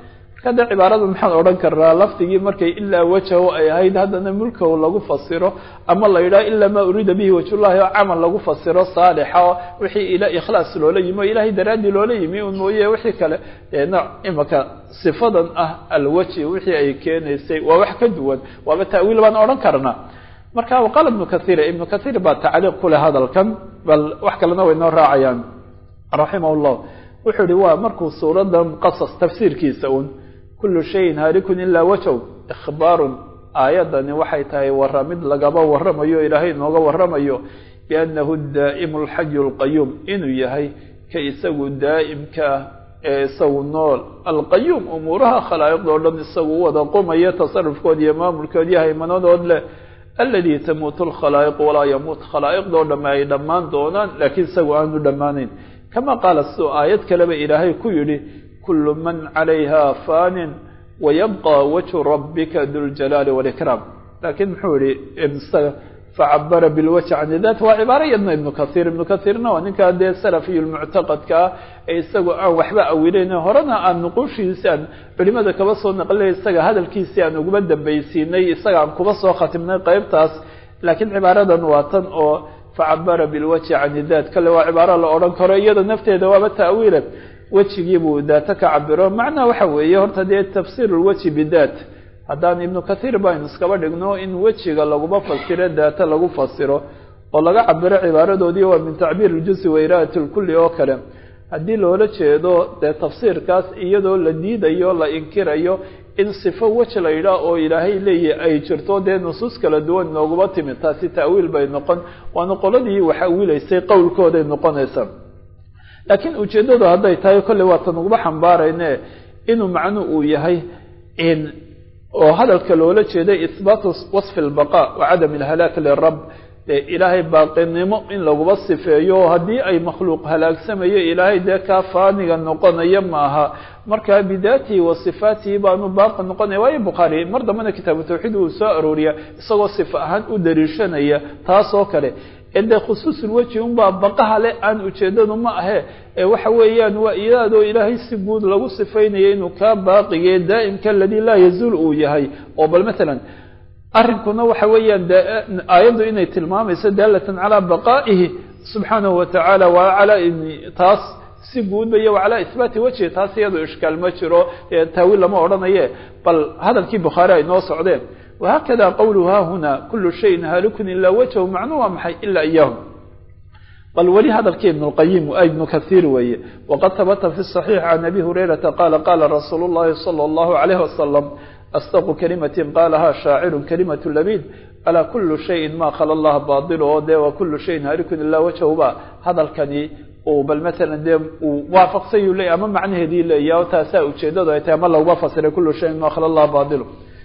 marka dee cibaarada maxaan odhan karnaa lafdigii markay ilaa wajahu ay ahayd haddana mulkahu lagu fasiro ama la yidhaha ilaa maa uriida bihi wajhullahi oo camal lagu fasiro saalixa oo wixii ila ikhlaas loola yimi oo ilaahay daraaddii loola yimi un mooye wixii kale ee nooc imaka sifadan ah alwaji wixii ay keenaysay waa wax ka duwan waaba ta'wiil baan odhan karnaa marka waqaala ibnu kahiir ibnu kahiir baa tacliiq ku leh hadalkan bal wax kalena way noo raacayaan raximah llah wuxuu yihi waa markuu suuradan qasas tafsiirkiisa un kullu shayin haarikun ilaa wajow ikhbaarun aayadani waxay tahay waramid lagaba waramayo ilaahay nooga waramayo biannahu daa'imu alxayu alqayuum inuu yahay ka isagu daa'imka ah ee isagu nool alqayuum umuuraha khalaa'iqdoo dhan isagu u wada qumaya tasarufkood iyo maamulkood iyo haymanadood leh aladi tamuutu alkhalaa'iq walaa yamuut khalaa'iqdoo dhamme ay dhammaan doonaan laakiin isagu aanu dhammaanayn kama qaala siduu aayad kaleba ilaahay ku yidhi kullu man calayha faanin wayabqa wajhu rabbika duljalaali walikraam laakiin muxuu yihi facabara bilwajhi can dat waa cibaaro yadna ibnu kahiir ibnu kahiirna waa ninkaa dee salafiyu lmuctaqadka ah ee isagu aan waxba awileyn horena aan nuquushiisi aan culimada kaba soo naqlinay isaga hadalkiisii aan uguma dambaysiinay isaga aan kuba soo khatimnay qeybtaas laakiin cibaaradan waa tan oo facabara bilwajhi can dat kale waa cibaaro la odhan karo iyada nafteeda waaba ta'wiile wejigiibuu daata ka cabiro macnaha waxa weeye horta dee tafsiir lwajhi bidat haddaan ibnu kahiir baynu iskaba dhigno in wejiga laguma fasiro daata lagu fasiro oo laga cabiro cibaaradoodii waa min tacbiir iljuzi wa iraadati lkulli oo kale haddii loola jeedo dee tafsiirkaas iyadoo la diidayo la inkirayo in sifo weji la yidhaah oo ilaahay leeyahy ay jirto dee nusuus kala duwan nooguma timid taasi ta'wiil bay noqon waana qoladii wax awiilaysay qowlkooday noqonaysaa laakiin ujeeddadu hadday tahay kolley waatan uguba xambaarayne inuu macnu uu yahay in oo hadalka loola jeeday ihbaatu wasfi lbaqa wa cadam alhalaak lirab dee ilaahay baaqinimo in laguba sifeeyo haddii ay makhluuq halaagsamayo ilaahay dee kaa faaniga noqonaya maaha markaa bidaatihi wa sifaatihi baanu baaqi noqonaya waayo bukhaari mar dambena kitaabu tawxiid uu soo arooriya isagoo sifa ahaan u dariishanaya taas oo kale de khusuusulweji unbaa baqaha le aan ujeedadu ma ahe ee waxa weeyaan waa iyaadoo ilaahay si guud lagu sifaynaya inuu kaa baaqige daa'imka aladii laa yazuul uu yahay oo bal matalan arrinkuna waxa weeyaan aayaddu inay tilmaamayso daalatan calaa baqaa'ihi subxaanahu watacaala wa calaa taas si guudba iyo wacalaa ihbaati wejhi taas iyadoo ishkaal ma jiro taawiil lama odhanaye bal hadalkii bukhaari ay noo socdeen وhkda qwlu ha huna kul شhayin haalikun ilaa wajhu macnu waa maxay ila iyahu bal weli hadalkii ibn اlqayim ibnu kahiir weeye waqad habta fi الصaxiix can abi hurayrata qala qala rasuul الlahi salى الlahu عalayh wasalam asdaqu kalimati qaalaha shaaciru kalimaة labid alaa kulu shayin ma khala اllaha bail oo de wa kulu shayin haalikun ilaa wajhu ba hadalkani uu bal matalan dee uu waafaqsayuu leeyay ama macnaheedii leeya o taasaa ujeedadu ay tahay ama laguma fasiray kulu shayin ma khala اllaha bail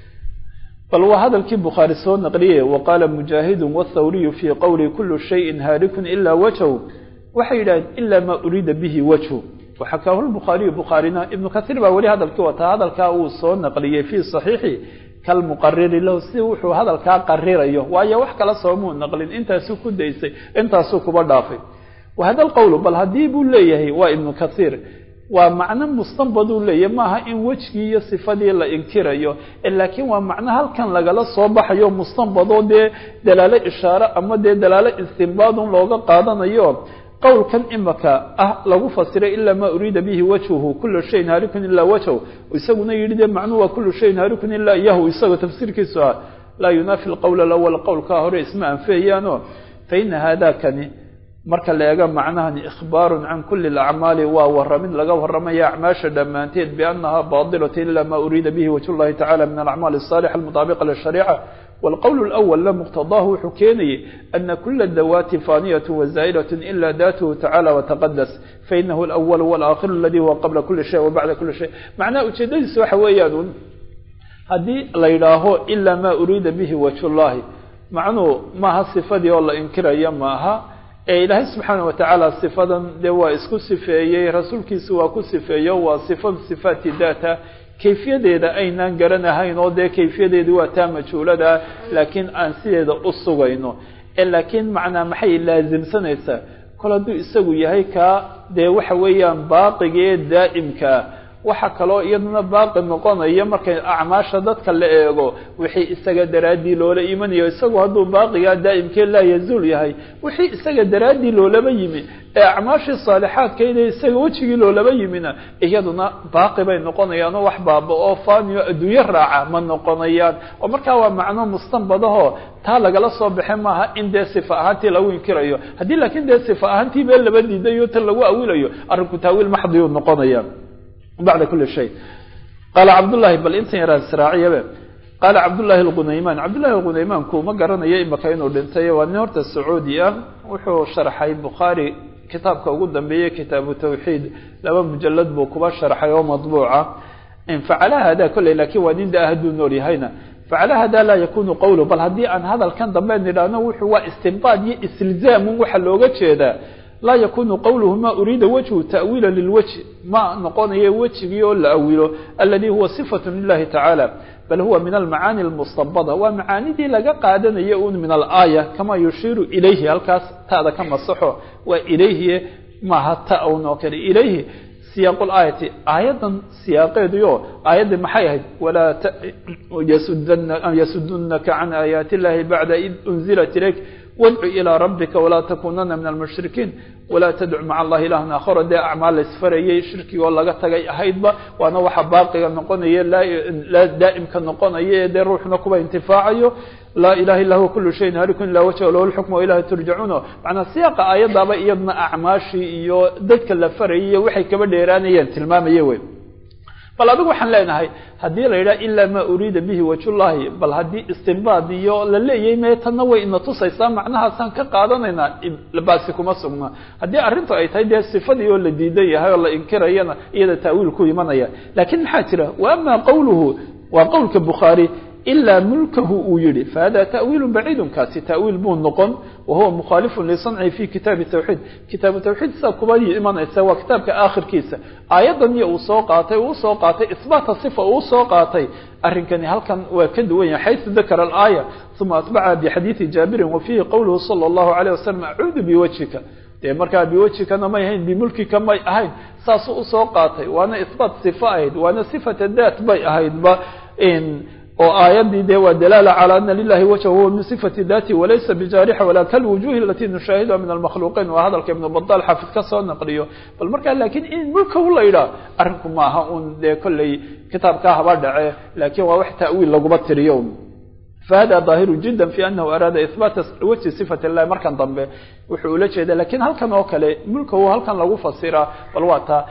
bal waa hadalkii bukhaari soo naqliyey waqaala mujaahidu wاthawriyu fii qowli kulu shayin haarikun ilaa wajhu waxay yidhahdeen ila maa uriida bihi wajhu waxakaahu lbukhaariyu bukhaarina ibnu kahiir baa weli hadalkii wataa hadalkaa uu soo naqliyey fii صaxiixi kalmuqariri lahu si wuxuu hadalkaa qarirayo waayo wax kala soomuu naqlin intaasuu ku daysay intaasuu kuba dhaafay wahada lqowlu bal haddii buu leeyahay waa ibnu kahiir waa macno mustanbaduu leeyahy maaha in wejgii iyo sifadii la inkirayo laakiin waa macno halkan lagala soo baxayo mustanbadoo dee dalaalo ishaare ama dee dalaalo istinbaadun looga qaadanayo qowlkan imaka ah lagu fasiray ilaa maa uriida bihi wajhuhu kulu shayin haarikun ilaa wajhu isaguna yidhi dee macnuhu waa kulu shayin haarikun ilaa iyahu isagoo tafsiirkiisu ah laa yunaafi lqowla alawal qowlkaa hore isma anfiyayaano faina haadakani marka la eego macnahani ikhbaarun can kuli alacmaali waa waramid laga waramaya acmaasha dhammaanteed biannaha baadilatu ila ma uriida bihi wajh llahi tacala min alacmaali asalixa almutaabiqa lishariica wاlqowl اlأwl la muqtadaahu wuxuu keenayay ana kula dawaati faaniyaة wazaa'ilaة ila daatuhu tacala wataqadas fainahu اlأwl wاlaakhiru aladi huwa qabla kuli shay wabacda kuli shay macnaha ujeedadiisa waxa weeyaan un haddii la yidhaaho ila ma uriida bihi wajh llahi macnuhu maaha sifadii oo la inkiraya maaha ee ilaahay subxaana watacaala sifadan dee waa isku sifeeyey rasuulkiisu waa ku sifeeyo waa sifa sifaati daata kayfiyadeeda aynaan garanahayn oo dee kayfiyadeedu waa taa majhuulada laakiin aan sideeda u sugayno laakiin macnaa maxay laasimsanaysaa kol hadduu isagu yahay kaa dee waxa weeyaan baaqigee daa'imkaa waxa kaloo iyaduna baaqi noqonaya markay acmaasha dadka la eego wixii isaga daraaddii loola imanayo isagu hadduu baaqigaa daa'imkee laa yazuul yahay wixii isaga daraaddii loolaba yimi ee acmaashii saalixaadkayda isaga wejigii loolaba yimina iyaduna baaqi bay noqonayaan oo wax baaba oo faaniyo adduunyo raaca ma noqonayaan oo markaa waa macno mustanbadahoo taa lagala soo baxe maaha in dee sifa ahaantii lagu inkirayo haddii laakiin dee sifa ahaantii bee laba diidayo tan lagu awilayo arrinku taawiil maxdiyuu noqonaya bacda kuli shay qaala cabdullahi bal intan yaraan israaciyabe qaala cabdullahi alqunaymaan cabdullahi alqunaymaanku ma garanayo imaka inuu dhintay waa nin horta sacuudi ah wuxuu sharxay bukhaari kitaabka ugu dambeeyey kitaabu tawxiid laba mujalad buu kuba sharxay oo madbuuca facala hada kolley lakiin waa nin da hadduu nool yahayna facala hada laa yakunu qawlu bal haddii aan hadalkan dambe nidhaahno wuxuu waa istinbaad iyo istilzaamun waxa looga jeedaa laa yakunu qawluhu ma uriida wajhu ta'wiila lilwajhi ma noqonayo wejigii oo la awilo aladi huwa sifatu lilahi tacaala bal huwa min almacaani almustabada waa macaanidii laga qaadanayo un min alaaya kama yushiiru ilayhi halkaas ta'da ka masaxo waa ilayhi maaha ta un oo kale ilayhi siyaaq laayati aayaddan siyaaqeeduyo aayaddii maxay ahayd walaa yasudunaka can aayaati illahi bacda id unzilat ilayk wadcu ilaa rabbika walaa takunana min almushrikiin walaa tadcu maca allahi ilahan aakharo dee acmaal laysfarayay shirkigoo laga tagay ahaydba waana waxa baaqiga noqonaya laa daa'imka noqonaya ee dee ruuxna kuba intifaacayo laa ilaha illa huwa kulu shayin halikun ilaa wajha lahu lxukmu wa ilahi turjacuun macnaa siyaaqa aayaddaaba iyadna acmaashii iyo dadka la farayay iyo waxay kaba dheeraanayeen tilmaamaya wey bal adigu waxaan leenahay haddii la yidhaha ilaa maa uriida bihi wajhullahi bal haddii istinbaad iyo la leeyahay mee tanna way ina tusaysaa macnahaasaan ka qaadanaynaa baasi kuma sugna haddii arrintu ay tahay dee sifadii oo la diidan yahay oo la inkirayana iyada taawiil ku imanaya laakiin maxaa jira wa ama qawluhu waa qowlka bukhaari ilaa mulkahu uu yihi fahada ta'wiilu baciidun kaasi ta'wiil buu noqon wahuwa mukhaalifun lisanci fi kitaabi tawxiid kitaabu tawxiid sidaa kuba imanaysa waa kitaabka aakhirkiisa aayaddan iyo uu soo qaatay uu soo qaatay isbaata sifa uu soo qaatay arrinkani halkan waa ka duwan yahay xaysu dakara alaaya uma atbaca bixadiidi jaabirin wa fiihi qowluhu sala allahu alayh wasalam acuudu biwajhika dee markaa biwajhikana may ahayn bimulkika may ahayn saasuu usoo qaatay waana isbaat sifa ahayd waana sifata daat bay ahaydba oo aayadii de waa dalaala calى ana lilahi wajha huwa min sifati dati walaysa bijaarixa wala kalwujuhi alati nushaahiduha min almakhluuqiin waa hadalka ibnu badal xaafid ka soo naqliyo bal markaa lakin in mulka u la yidhaah arrinku maaha un dee kolley kitaabkaa haba dhace lakin waa wax ta'wiil laguma tiriyo fahada ظaahiru jida fi anahu araada ihbaata wajhi sifat اllahi markan dambe wuxuu ula jeeda lakin halkan oo kale mulkahu halkan lagu fasiraa bal waa taa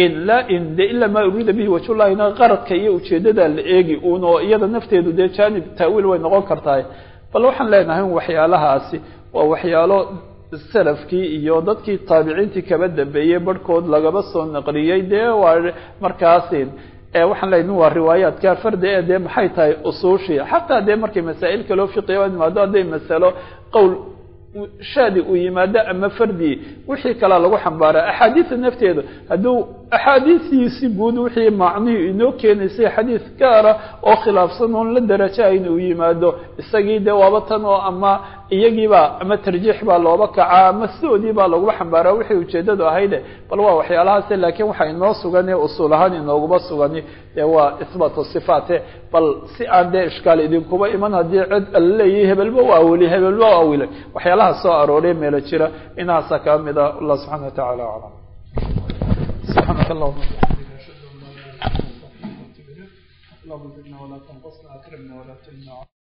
de ila ma uriida bihi wajhullahina qaradka iyo ujeedada la eegi un oo iyada nafteedu dee janib taawiil way noqon kartahay bal waxaan leenahay waxyaalahaasi waa waxyaalo salafkii iyo dadkii taabiciintii kaba dambeeyey barhkood lagaba soo naqliyey dee waa markaasi waxaan leeyahy waa riwaayaadka fardi ee dee maxay tahay usuushii xataa dee markay masaa'il kaloo fiqiya imaado hadday masalo qowl shaadi uu yimaado ama fardi wixii kalea lagu xambaara axaadiida nafteeda hadduu axaadiistiisi guud wixii macnihii inoo keenaysay xadiid gaara oo khilaafsan oon la darajahayn uu yimaado isagii dee waaba tan oo ama iyagiiba ama tarjiix baa looba kacaa ama sidoodii baa laguba xambaaraa wixii ujeedadu ahayde bal waa waxyaalahaas laakiin waxaa inoo sugan ee usuul ahaan inooguma sugani dee waa isbaatu sifaate bal si aan dee ishkaal idinkuba iman haddii cid ala leeyahay hebelba u awilay hebelba u awilay waxyaalaha soo arooray meelo jira inahaasa kaa mida allah subxana wa tacala aclam subxaanaka allahuma اللهم زدنا ولا تنقصنا اكرمنا ولا تهنا